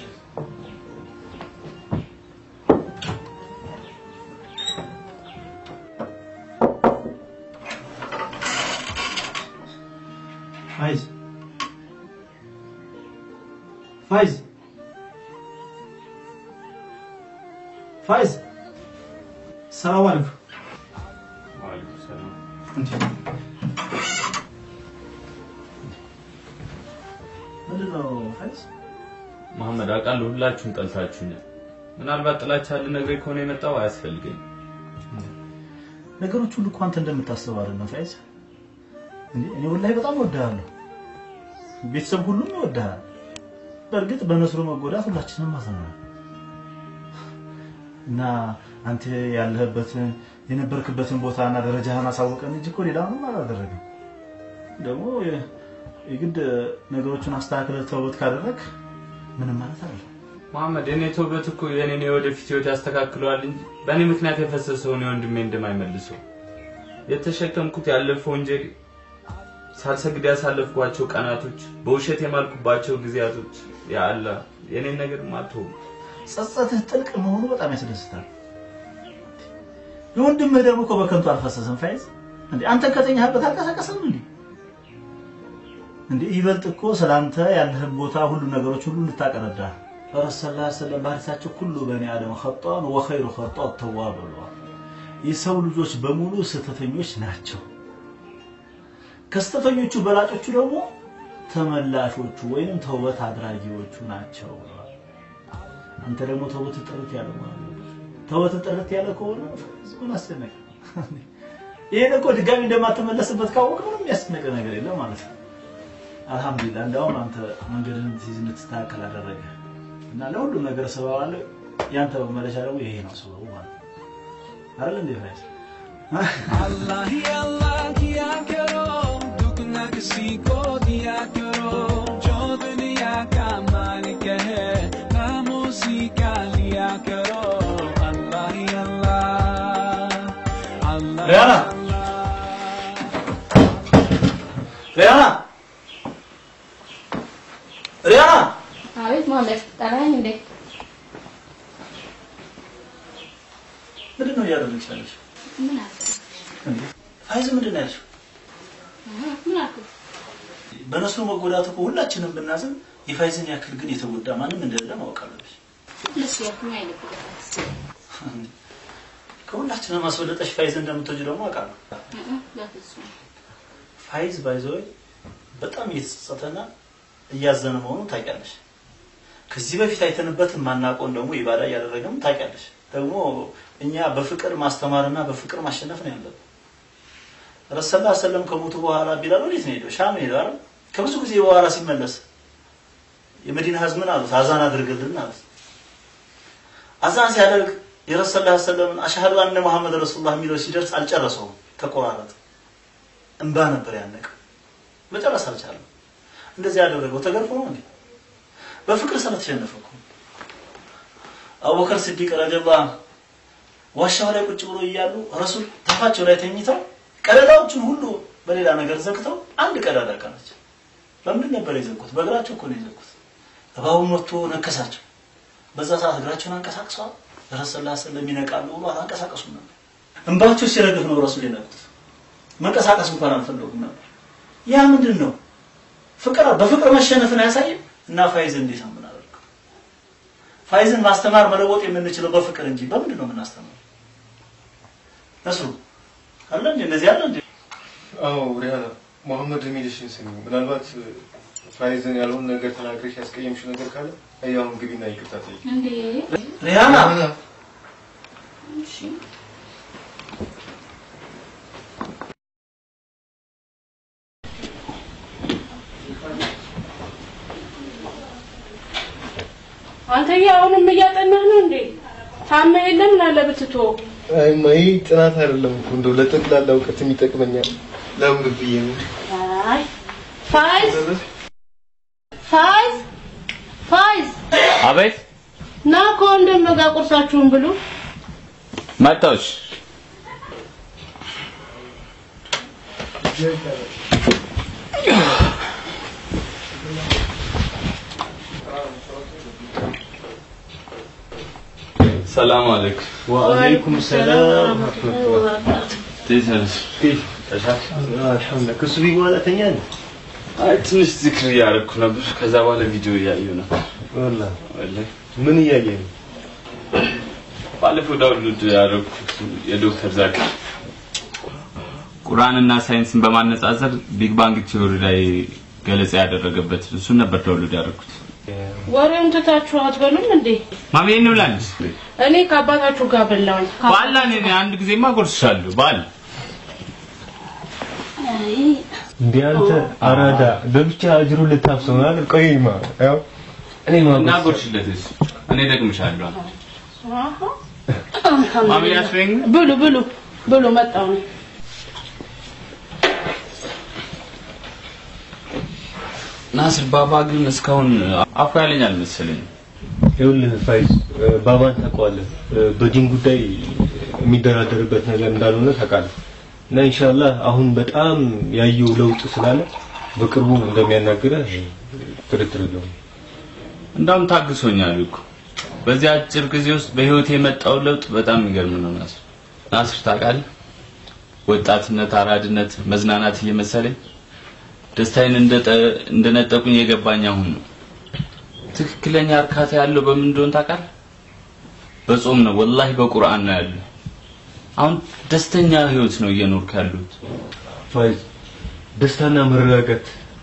ፋይዝ ፋይዝ ፋይዝ ሰላም አለይኩም ወአለይኩም ሰላም ምንድን ነው ፋይዝ መሐመድ አውቃለሁ ሁላችሁም ጠልታችሁኛል ምናልባት ጥላቻ ልነግረኝ ከሆነ የመጣው አያስፈልገኝም ነገሮች ሁሉ እኮ አንተ እንደምታስበው አይደለም ፋይዝ እንዴ እኔ ወላሂ በጣም እወድሃለሁ ቤተሰብ ሁሉም ይወድሃል በእርግጥ በነስሩ መጎዳት ሁላችንም አዝነናል እና አንተ ያለህበትን የነበርክበትን ቦታና ደረጃህን አሳወቀን እንጂ እኮ ሌላ ምንም አላደረግም ደግሞ የግድ ነገሮችን አስተካክለህ ተውበት ካደረግ ምንም ማለት አለ መሐመድ የኔ ተውበት እኮ የኔን የወደፊት ህይወት ያስተካክለዋል እንጂ በእኔ ምክንያት የፈሰሰውን የወንድሜ እንደማይመልሰው የተሸከምኩት ያለፈው ወንጀል ሳልሰግድ ያሳለፍኳቸው ቀናቶች በውሸት የማልኩባቸው ጊዜያቶች ያ አላህ የኔን ነገር ማተው ጸጸትህ ጥልቅ መሆኑ በጣም ያስደስታል የወንድምህ ደግሞ እኮ በከንቱ አልፈሰሰም ፋይዝ እንዴ አንተ ከተኛህበት አልቀሰቀሰም እንዴ እንዴ ይበልጥ እኮ ስላንተ ያለህን ቦታ ሁሉ ነገሮች ሁሉ እንድታቀረዳ ረሱል ላ ሰለም በሐዲሳቸው ኩሉ በኒ አደም ኸጣን ወኸይሩ ኸጣት ተዋብ ብለዋል የሰው ልጆች በሙሉ ስህተተኞች ናቸው ከስተተኞቹ በላጮቹ ደግሞ ተመላሾቹ ወይንም ተውበት አድራጊዎቹ ናቸው ብለዋል። አንተ ደግሞ ተውበት ጥርት ያለ ማለት ነው። ተውበት ጥርት ያለ ከሆነ ምን አስጨነቀ? ይሄን እኮ ድጋሚ እንደማትመለስበት ካወቅ ምንም የሚያስጨንቅ ነገር የለም ማለት ነው። አልሐምዱሊላህ እንደውም አንተ መንገድህን ትይዝ እንድትስተካከል አደረገ እና ለሁሉም ነገር ሰበብ አለ። ያንተ መመለሻ ደግሞ ይሄ ነው ሰበቡ ማለት ነው። አይደል እንዴ ፋይዝ? Allah ही अल्लाह किया करो दुगना किसी को दिया करो जो दुनिया का मालिक है खामोशी का लिया करो अल्लाह ही अल्लाह अल्लाह ሪያና ሪያና ሪያና አቤት ማመስ ጠራኸኝ እንዴ? ምንድን ነው እያደረግሽ ያለሽው? ምን አልክ? ፋይዝ ምንድን ነው ያልሽው? ምን አልክ? በነሱ መጎዳት እኮ ሁላችንም ብናዝን የፋይዝን ያክል ግን የተጎዳ ማንም እንደሌለ ማወቅ አለብሽ። ደስ ያልኩኝ አይልም። ከሁላችንም አስበልጠሽ ፋይዝ እንደምትወጂ ደግሞ አውቃለሁ። በፍጹም ፋይዝ ባይዘወይ በጣም እየተጸጸተና እያዘነ መሆኑን ታውቂያለሽ። ከዚህ በፊት አይተንበት የማናውቀውን ደግሞ ኢባዳ እያደረገም ታውቂያለሽ። ደግሞ እኛ በፍቅር ማስተማርና በፍቅር ማሸነፍ ነው ያለብን። ረሰላ ሰለም ከሞቱ በኋላ ቢላል ወዴት ነው ሄደው? ሻም ሄደው አይደል? ከብዙ ጊዜ በኋላ ሲመለስ የመዲና ህዝብ ምን አሉት? አዛን አድርግልን አሉት። አዛን ሲያደርግ የረሰላ ሰለምን አሽሀዱ አነ ሙሐመድ ረሱሉላህ የሚለው ሲደርስ አልጨረሰውም፣ ተቆራረጠ። እንባ ነበር ያነቀው። መጨረስ አልቻለም። እንደዚህ ያደረገው ተገርፎ ነው እንዴ? በፍቅር ስለተሸነፈ እኮ። አቡበከር ስዲቅ ረዲየላሁ ዐንሁ ዋሻው ላይ ቁጭ ብሎ እያሉ ረሱል ታፋቸው ላይ ተኝተው ቀዳዳዎቹን ሁሉ በሌላ ነገር ዘግተው አንድ ቀዳዳ ቀረች። በምንድን ነበር የዘጉት? በእግራቸው እኮ ነው የዘጉት። እባቡ መጥቶ ነከሳቸው። በዛ ሰዓት እግራቸውን አንቀሳቅሰዋል። ረሱል ላ ሰለም ይነቃሉ ብሎ አላንቀሳቀሱም ነበር። እንባቸው ሲረግፍ ነው ረሱል የነቁት። መንቀሳቀስ እንኳን አልፈለጉም ነበር። ያ ምንድን ነው? ፍቅር በፍቅር መሸነፍን አያሳይም? እና ፋይዝ እንዴት ነው የምናደርገው? ፋይዝን ማስተማር መለወጥ የምንችለው በፍቅር እንጂ በምንድን ነው የምናስተምረው? ነስሩ አለ እንዴ? እንደዚህ አለ እንዴ? አዎ ሪያና መሐመድ የሚልሽን ስሚ። ምናልባት ፋይዝን ያልሆነ ነገር ተናግረሽ ያስቀየምሽው ነገር ካለ አሁን ግቢና ይቅርታ ጠይቂ። እንዴ ሪያና እሺ አንተዬ አሁንም እያጠናህ ነው እንዴ? ታመ የለም ላለ ብትቶ አይ ማይ ጥናት አይደለም እኮ እንደው ለጠቅላላ እውቀት ይጠቅመኛል። ለምን ብዬ ነው። አይ ፋይዝ ፋይዝ ፋይዝ አቤት ና ከወንድም ጋር ቁርሳችሁን ብሉ። መጣሁሽ። ሰላም አለይኩም። ወአለይኩም ሰላም ወራህመቱላህ። እንዴት ነሽ? አልሐምዱሊላህ። ከሱ ቢ በኋላ ተኛለህ? አይ ትንሽ ዝክር እያደረኩ ነበር። ከዛ በኋላ ቪዲዮ እያየሁ ነበር። ወላሂ ወላሂ ምን እያየህ ነው? ባለፈው ዳውንሎድ ያደረኩት የዶክተር ዛኪር ቁርአንና ሳይንስን በማነጻጸር ቢግ ባንግ ቲዮሪ ላይ ገለጻ ያደረገበት እሱን ነበር ዳውንሎድ ያደረኩት። ወሬውን ትታችሁ አትበሉም እንዴ? ማሚ እንብላንስ እኔ ከአባታችሁ ጋር በላሁኝ። ባላ እኔ አንድ ጊዜማ ጎርስሻለሁ ባል እንዴ አንተ አራዳ በብቻ አጅሩ ልታፍሰው ነው አይደል? ቆይማ ያው እኔ እና ጎርስለትስ እኔ ደግምሻለሁ። አሃ። ማሚ ያስፈኝ ብሉ ብሉ ብሉ መጣሁ ነው። ናስር ባባ ግን እስካሁን አፉ ያለኝ አልመሰለኝ። ይኸውልህ ፋይዝ ባባን ታውቀዋለህ። በዲን ጉዳይ የሚደራደርበት ነገር እንዳልሆነ ታውቃለህ። እና ኢንሻአላህ አሁን በጣም ያየው ለውጥ ስላለ በቅርቡ እንደሚያናግረህ ጥርጥር የለውም። እንዳውም ታግሶኛል እኮ በዚህ አጭር ጊዜ ውስጥ በህይወት የመጣው ለውጥ በጣም የሚገርም ነው። ናስር ናስር ታውቃለህ፣ ወጣትነት፣ አራድነት፣ መዝናናት እየመሰለኝ ደስታዬን እንደጠ- እንደነጠቁኝ የገባኝ አሁን ነው። ትክክለኛ እርካታ ያለው በምን እንደሆነ ታውቃለህ? በጾም ነው፣ ወላሂ በቁርአን ነው ያለው። አሁን ደስተኛ ህይወት ነው እየኖርክ ያሉት። ፋይዝ ደስታና መረጋጋት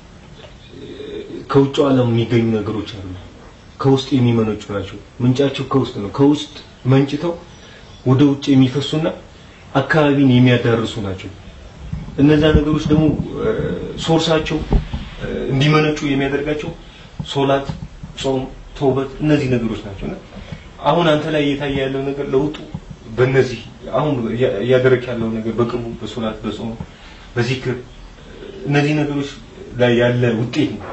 ከውጭ ዓለም የሚገኙ ነገሮች አሉ። ከውስጥ የሚመነጩ ናቸው። ምንጫቸው ከውስጥ ነው። ከውስጥ መንጭተው ወደ ውጭ የሚፈሱና አካባቢን የሚያዳርሱ ናቸው። እነዛ ነገሮች ደግሞ እ፣ ሶርሳቸው እ፣ እንዲመነጩ የሚያደርጋቸው ሶላት፣ ጾም፣ ተውበት እነዚህ ነገሮች ናቸው እና አሁን አንተ ላይ እየታየ ያለው ነገር ለውጡ በእነዚህ አሁን እያ- እያደረክ ያለው ነገር በቅርቡ በሶላት፣ በጾም፣ በዚክር እነዚህ ነገሮች ላይ ያለ ውጤት ነው።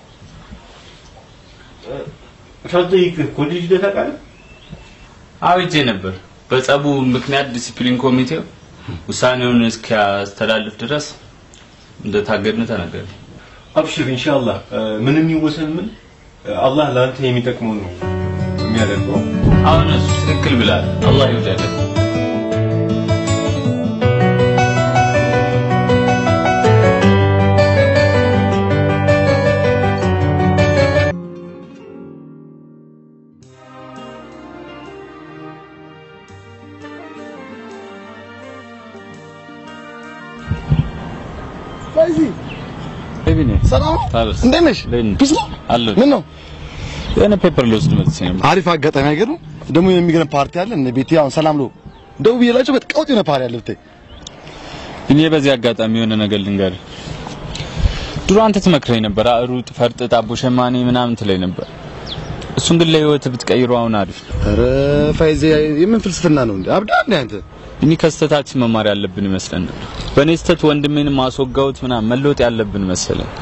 ሳትጠይቅ ኮሌጅ ሄደህ ታውቃለህ? አውጄ ነበር። በጸቡ ምክንያት ዲሲፕሊን ኮሚቴው ውሳኔውን እስኪያስተላልፍ ድረስ እንደታገድን ተነገረ። አብሽር ኢንሻአላህ ምንም ይወሰን ምን አላህ ለአንተ የሚጠቅመውን ነው የሚያደርገው። አሁን እሱ ትክክል ብላል። አላህ ይውደድህ። ባይዚ ቤቢኔ ሰላም ታዲያስ እንዴት ነሽ? ፒስ ነው አለሁ። ምን ነው የሆነ ፔፐር ልወስድ መጥቼ ነበር። አሪፍ አጋጣሚ አይገርም? ደግሞ የሚገርም ፓርቲ አለ እነ ቤቴ አሁን ሰላም ነው ደውዬላቸው በጣም የሆነ ፓርቲ አለ ብታይ እኔ በዚህ አጋጣሚ የሆነ ነገር ልንገርህ። ድሮ አንተ ትመክረኝ ነበር፣ ሩጥ፣ ፈርጥጥ፣ አቦ ሸማኔ ምናምን ትለኝ ነበር። እሱን ግን ለህይወት ብትቀይረው አሁን አሪፍ ነው። ኧረ ፋይዜ የምን ፍልስፍና ነው እንዴ? አብዳ እንዴ አንተ? እኔ ከስተታችን መማር ያለብን ይመስለን ነበር። በእኔ ስተት ወንድሜን ማስወጋውት ምናምን መለወጥ ያለብን መሰለኝ።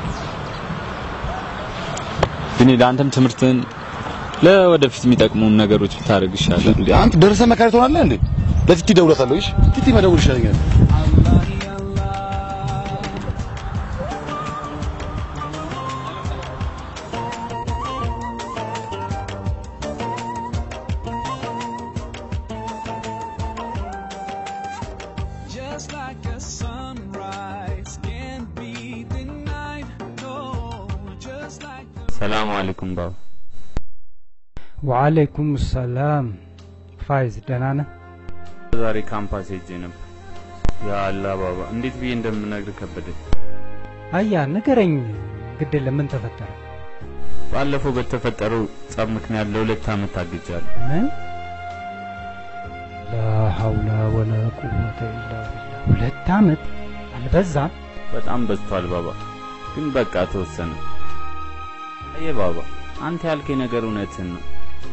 ግን ለአንተም ትምህርትን ለወደፊት የሚጠቅሙን ነገሮች ብታደርግ ይሻላል። እንዴ አንተ ደርሰህ መካሪ ትሆናለህ እንዴ? ለቲቲ እደውልለታለሁ። እሺ ቲቲ መደውል ይሻለኛል። Just like a sunrise can't be denied. No, just like ሰላም አለይኩም ባባ። ወአለይኩም ሰላም ፋይዝ ደህና ነህ? ዛሬ ካምፓስ ሄጄ ነበር። ያ አላህ ባባ፣ እንዴት ብዬ እንደምነግር ከበደኝ። አያ ንገረኝ፣ ግድ ለምን ተፈጠረ? ባለፈው በተፈጠረው ጸብ ምክንያት ለሁለት ዓመት ታግጃለሁ። ምን? ላ ሐውላ ወላ ቁወተ ኢላ ቢላህ። ሁለት ዓመት አልበዛም? በጣም በዝቷል ባባ፣ ግን በቃ ተወሰነ። አየ ባባ፣ አንተ ያልከኝ ነገር እውነትን ነው።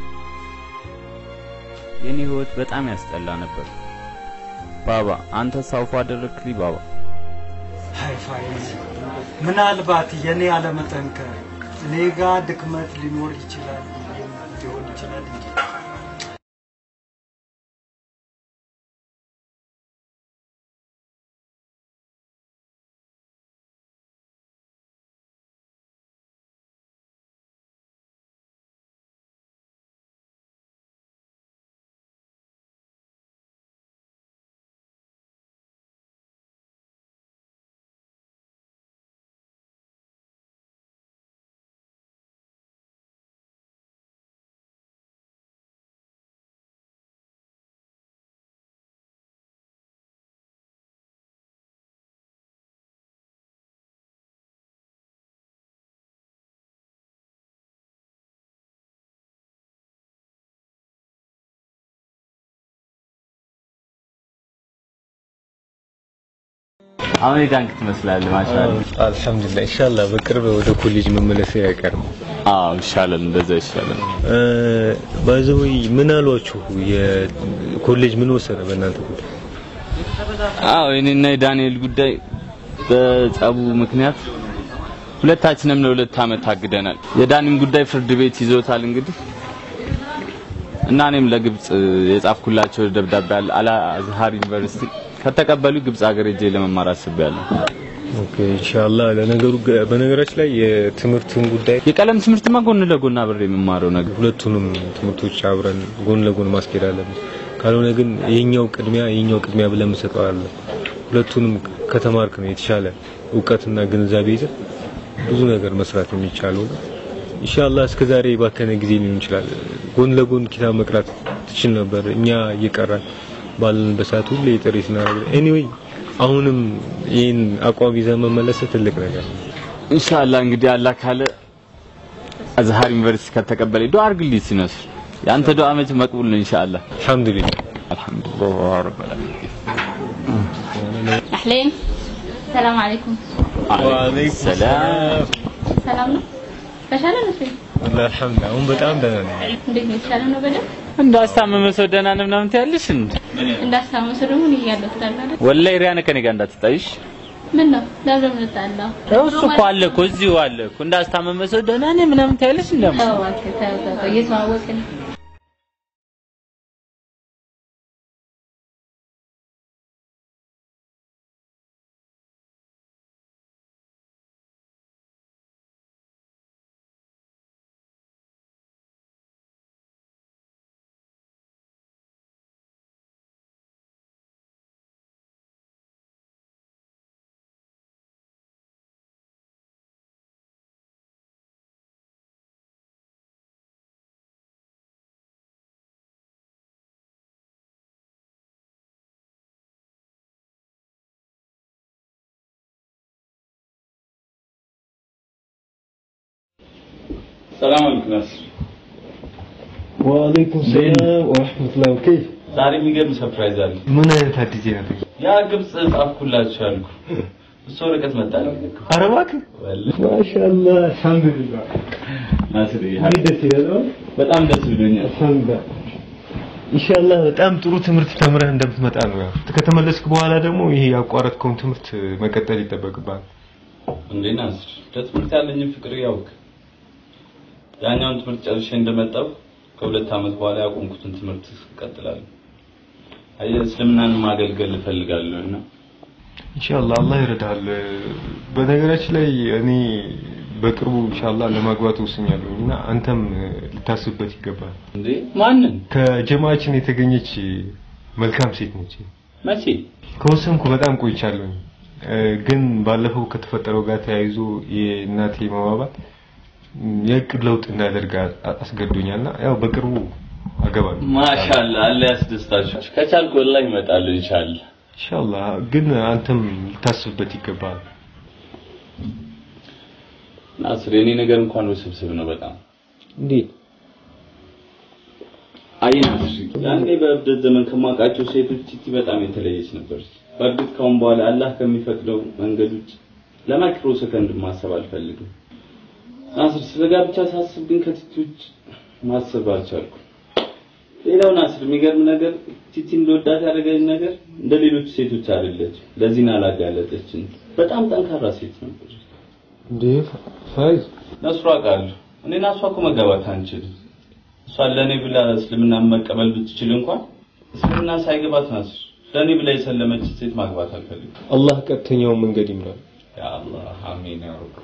የኔ ህይወት በጣም ያስጠላ ነበር። ባባ አንተ ሳውፎ አደረግክልኝ ባባ። አይ ፋይዝ፣ ምናልባት የኔ አለመጠንከር እኔ ጋር ድክመት ሊኖር ይችላል ሊሆን ይችላል እንጂ አሁን የዳንክ ትመስላለህ ማሻአላ። አልሐምዱሊላህ ኢንሻአላህ በቅርብ ወደ ኮሌጅ መመለስ አይቀርም። አዎ ይሻላል፣ እንደዛ ይሻላል። ባይዘወይ ምን አሏችሁ? የኮሌጅ ምን ወሰነ በእናንተ ጉዳይ? አዎ የኔና የዳንኤል ጉዳይ በጸቡ ምክንያት ሁለታችንም ለሁለት ዓመት ታግደናል። የዳኒም ጉዳይ ፍርድ ቤት ይዞታል እንግዲህ እና እኔም ለግብጽ የጻፍኩላቸው ደብዳቤ አለ አል አዝሃር ዩኒቨርሲቲ ከተቀበሉ ግብጽ ሀገር ሄጄ ለመማር አስቤያለሁ። ኦኬ ኢንሻአላህ። ለነገሩ በነገራችን ላይ የትምህርቱን ጉዳይ የቀለም ትምህርትማ ጎን ለጎን አብሬ የምማረው ነገር ሁለቱንም ትምህርቶች አብረን ጎን ለጎን ማስኬድ አለብን። ካልሆነ ግን ይሄኛው ቅድሚያ ይሄኛው ቅድሚያ ብለን መሰጠው አለ። ሁለቱንም ከተማርክ ነው የተሻለ እውቀትና ግንዛቤ ይዘህ ብዙ ነገር መስራት የሚቻለው ነው። ኢንሻአላህ እስከ ዛሬ ባከነ ጊዜ ሊሆን ይችላል። ጎን ለጎን ኪታብ መቅራት ትችል ነበር። እኛ እየቀራን ባለንበት ሰዓት ሁሌ ጥሪ ስናደርግ ኤኒዌይ አሁንም ይህን አቋም ይዘህ መመለስ ትልቅ ነገር ነው። ኢንሻአላህ እንግዲህ አላህ ካለ አዝሃር ዩኒቨርሲቲ ከተቀበለ ዱአ አድርግልኝ ሲነስር የአንተ ዱአ መች መቅቡል ነው ኢንሻአላህ። አልሐምዱሊላህ አልሐምዱሊላህ ረብል ዓለሚን። أحلام السلام عليكم ወአለይኩም ሰላም። ሰላም ነው ተሻለ ነው እሱ ወላሂ አልሐምዱሊላህ አሁን በጣም ደህና ነኝ። እንዴት ነው የተሻለ ነው በደንብ እንዳስታመመ ሰው ደህና ነው ምናምን ትያለሽ እንዴ? እንዳስታመሰ ደግሞ እኔ እያለሁ ትላለህ አይደል? ወላሂ ሪያነ ከኔ ጋር እንዳትጣይሽ። ምን ነው ለምን ልጣላው እሱ እኮ አለ እኮ እዚሁ አለ እኮ እንዳስታመመ ሰው ደህና ነኝ ምናምን ትያለሽ እንደማ ተው እባክህ ተው ተው ተው እየተዋወቅን ሰላም አለይኩም ናስር። ወአለይኩም ሰላም ወራህመቱላሂ ወከይፍ ዛሬ የሚገርም ሰርፕራይዝ አለ። ምን አይነት አዲስ ዜና ነው? ያ ግብጽ ጻፍኩላችሁ ያልኩ እሱ ወረቀት መጣልኝ እኮ። ኧረ እባክህ ወላሂ ማሻአላህ አልሐምዱሊላህ ናስር እንዴት ደስ ይላል በጣም ደስ ብሎኛል። አልሐምዱሊላህ ኢንሻአላህ በጣም ጥሩ ትምህርት ተምረህ እንደምትመጣ ነው። ያው ከተመለስክ በኋላ ደግሞ ይሄ ያቋረጥከውን ትምህርት መቀጠል ይጠበቅብሃል። እንዴ ናስር ለትምህርት ያለኝን ፍቅር ያውቅ ያኛውን ትምህርት ጨርሼ እንደመጣው ከሁለት ዓመት በኋላ ያቆምኩትን ትምህርት እቀጥላለሁ። አየህ እስልምናን ማገልገል እፈልጋለሁ እና ኢንሻአላህ አላህ ይረዳሃል። በነገራችን ላይ እኔ በቅርቡ ኢንሻአላህ ለማግባት ወስኛለሁ እና አንተም ልታስብበት ይገባል። እንዴ ማንን? ከጀማዓችን የተገኘች መልካም ሴት ነች። መቼ? ከወሰንኩ በጣም ቆይቻለሁ። እ፣ ግን ባለፈው ከተፈጠረው ጋር ተያይዞ የእናቴ መባባት የእቅድ ለውጥ እንዳደርግ አ- አስገድዶኛልና ያው በቅርቡ አገባለሁ። ማሻአላህ አለ ያስደስታችሁ። ከቻልኩ ወላሂ እመጣለሁ ኢንሻአላህ። ኢንሻአላህ ግን አንተም ልታስብበት ይገባል። ናስር የኔ ነገር እንኳን ውስብስብ ነው በጣም። እንዴት? አይ ናስር ያኔ በእብደት ዘመን ከማውቃቸው ሴቶች ቲቲ በጣም የተለየች ነበረች። በእርግጥ ካሁን በኋላ አላህ ከሚፈቅደው መንገድ ውጭ ለማይክሮ ሰከንድ ማሰብ አልፈልግም። ናስር ስለ ጋብቻ ሳስብ ግን ከቲቲ ውጭ ማሰብ አልቻልኩም። ሌላው ናስር የሚገርም ነገር ቲቲ እንደወዳት ያደረገኝ ነገር እንደ ሌሎች ሴቶች አይደለችም። ለዚህ ነው አላጋለጠችን። በጣም ጠንካራ ሴት ነበረች። እንዴ ፋይዝ ነስሩ አውቃለሁ። እኔና እሷ እኮ መጋባት አንችልም። እሷን ለእኔ ብላ እስልምና መቀበል ብትችል እንኳን እስልምና ሳይገባት ናስር ለእኔ ብላ የሰለመች ሴት ማግባት አልፈልግም። አላህ ቀጥተኛውን መንገድ ይምራል። ያ አላህ አሚን ያ ረብ።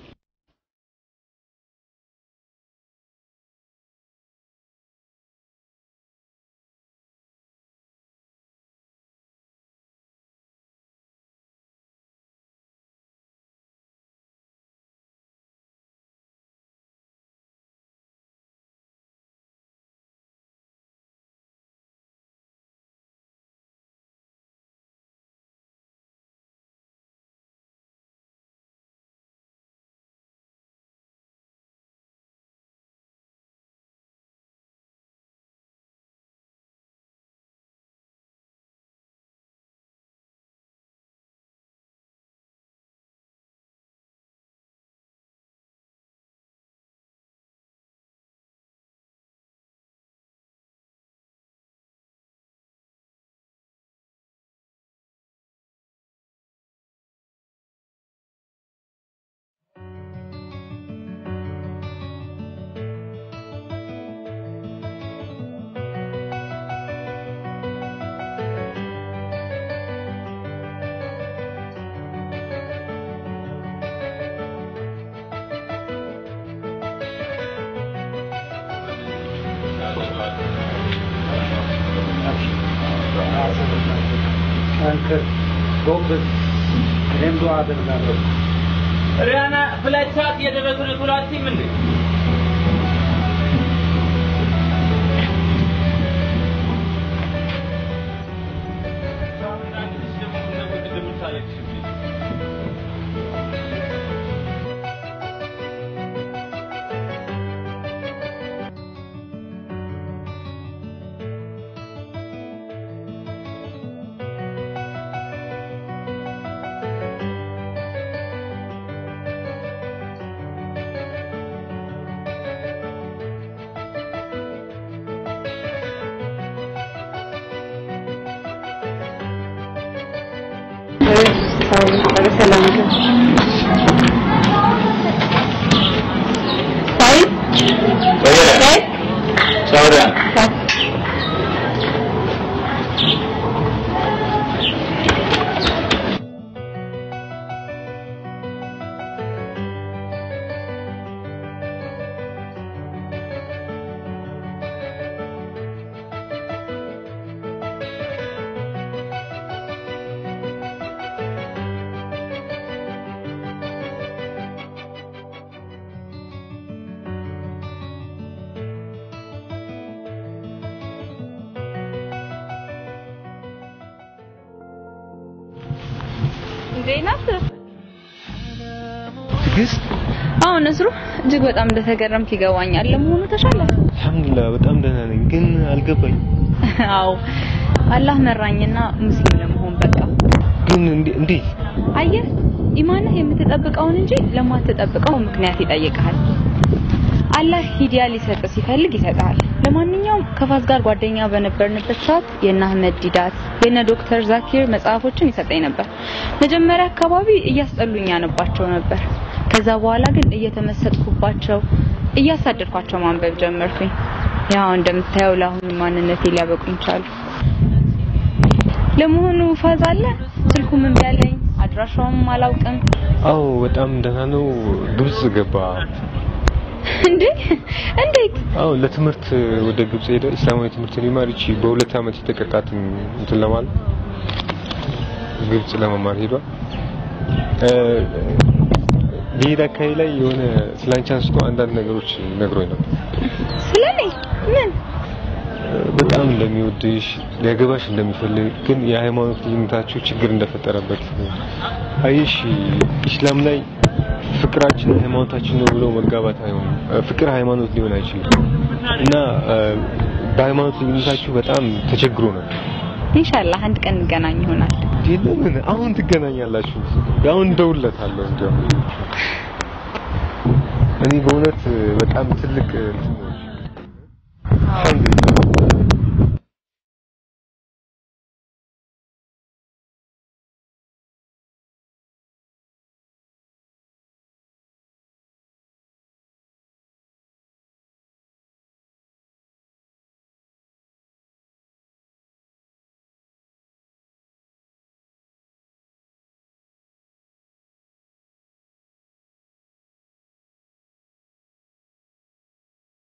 ጠንክር፣ ጎብዝ። እኔም ዱዓ አደርጋለሁ። ሪያና ፍላይት ሰዓት እየደረሱ ነው ቶሎ አትይም እንዴ? ሳውዲያ እንዴ ናት? ትዕግስት አሁን ነስሩ እጅግ በጣም እንደተገረምክ ይገባኛል። ለመሆኑ ተሻለ? አልሐምዱሊላህ በጣም ደህና ነኝ፣ ግን አልገባኝ አዎ አላህ መራኝና ሙስሊም ለመሆን በቃ። ግን እንዴ- እንዴት አየህ ኢማንህ የምትጠብቀውን እንጂ ለማትጠብቀው ምክንያት ይጠይቅሃል። አላህ ሂዲያ ሊሰጥ ሲፈልግ ይሰጣል። ለማንኛውም ከፋዝ ጋር ጓደኛ በነበርንበት ሰዓት የእነ አህመድ ዲዳት የእነ ዶክተር ዛኪር መጽሐፎችን ይሰጠኝ ነበር። መጀመሪያ አካባቢ እያስጠሉኝ ያነባቸው ነበር። ከዛ በኋላ ግን እየተመሰጥኩባቸው እያሳደድኳቸው ማንበብ ጀመርኩኝ። ያው እንደምታየው ለአሁኑ ማንነቴ ሊያበቁኝ ቻሉ። ለመሆኑ ፋዝ አለ? ስልኩም እምቢ አለኝ፣ አድራሻውም አላውቅም። አዎ በጣም ደህና ነው። ግብጽ ገባ። እንዴ እንዴት? አዎ ለትምህርት ወደ ግብጽ ሄደ። እስላማዊ ትምህርት ሊማር ይቺ በሁለት ዓመት የተቀጣትን እንትን ለማለት ግብጽ ለመማር ሄዷል። እ ሊሄድ አካባቢ ላይ የሆነ ስላንቺ አንስቶ አንዳንድ ነገሮች ነግሮኝ ነበር። ስለኔ ምን? በጣም እንደሚወድሽ ሊያገባሽ እንደሚፈልግ ግን የሃይማኖት ልዩነታችሁ ችግር እንደፈጠረበት አይሽ ኢስላም ላይ ፍቅራችን ሃይማኖታችን ነው ብሎ መጋባት አይሆንም። ፍቅር ሃይማኖት ሊሆን አይችልም እና እ፣ በሃይማኖት ልዩነታችሁ በጣም ተቸግሮ ነው። ኢንሻአላህ አንድ ቀን እንገናኝ ይሆናል። ለምን አሁን ትገናኛላችሁ? አሁን እደውልለታለሁ። እንዲያው እኔ በእውነት በጣም ትልቅ እንትን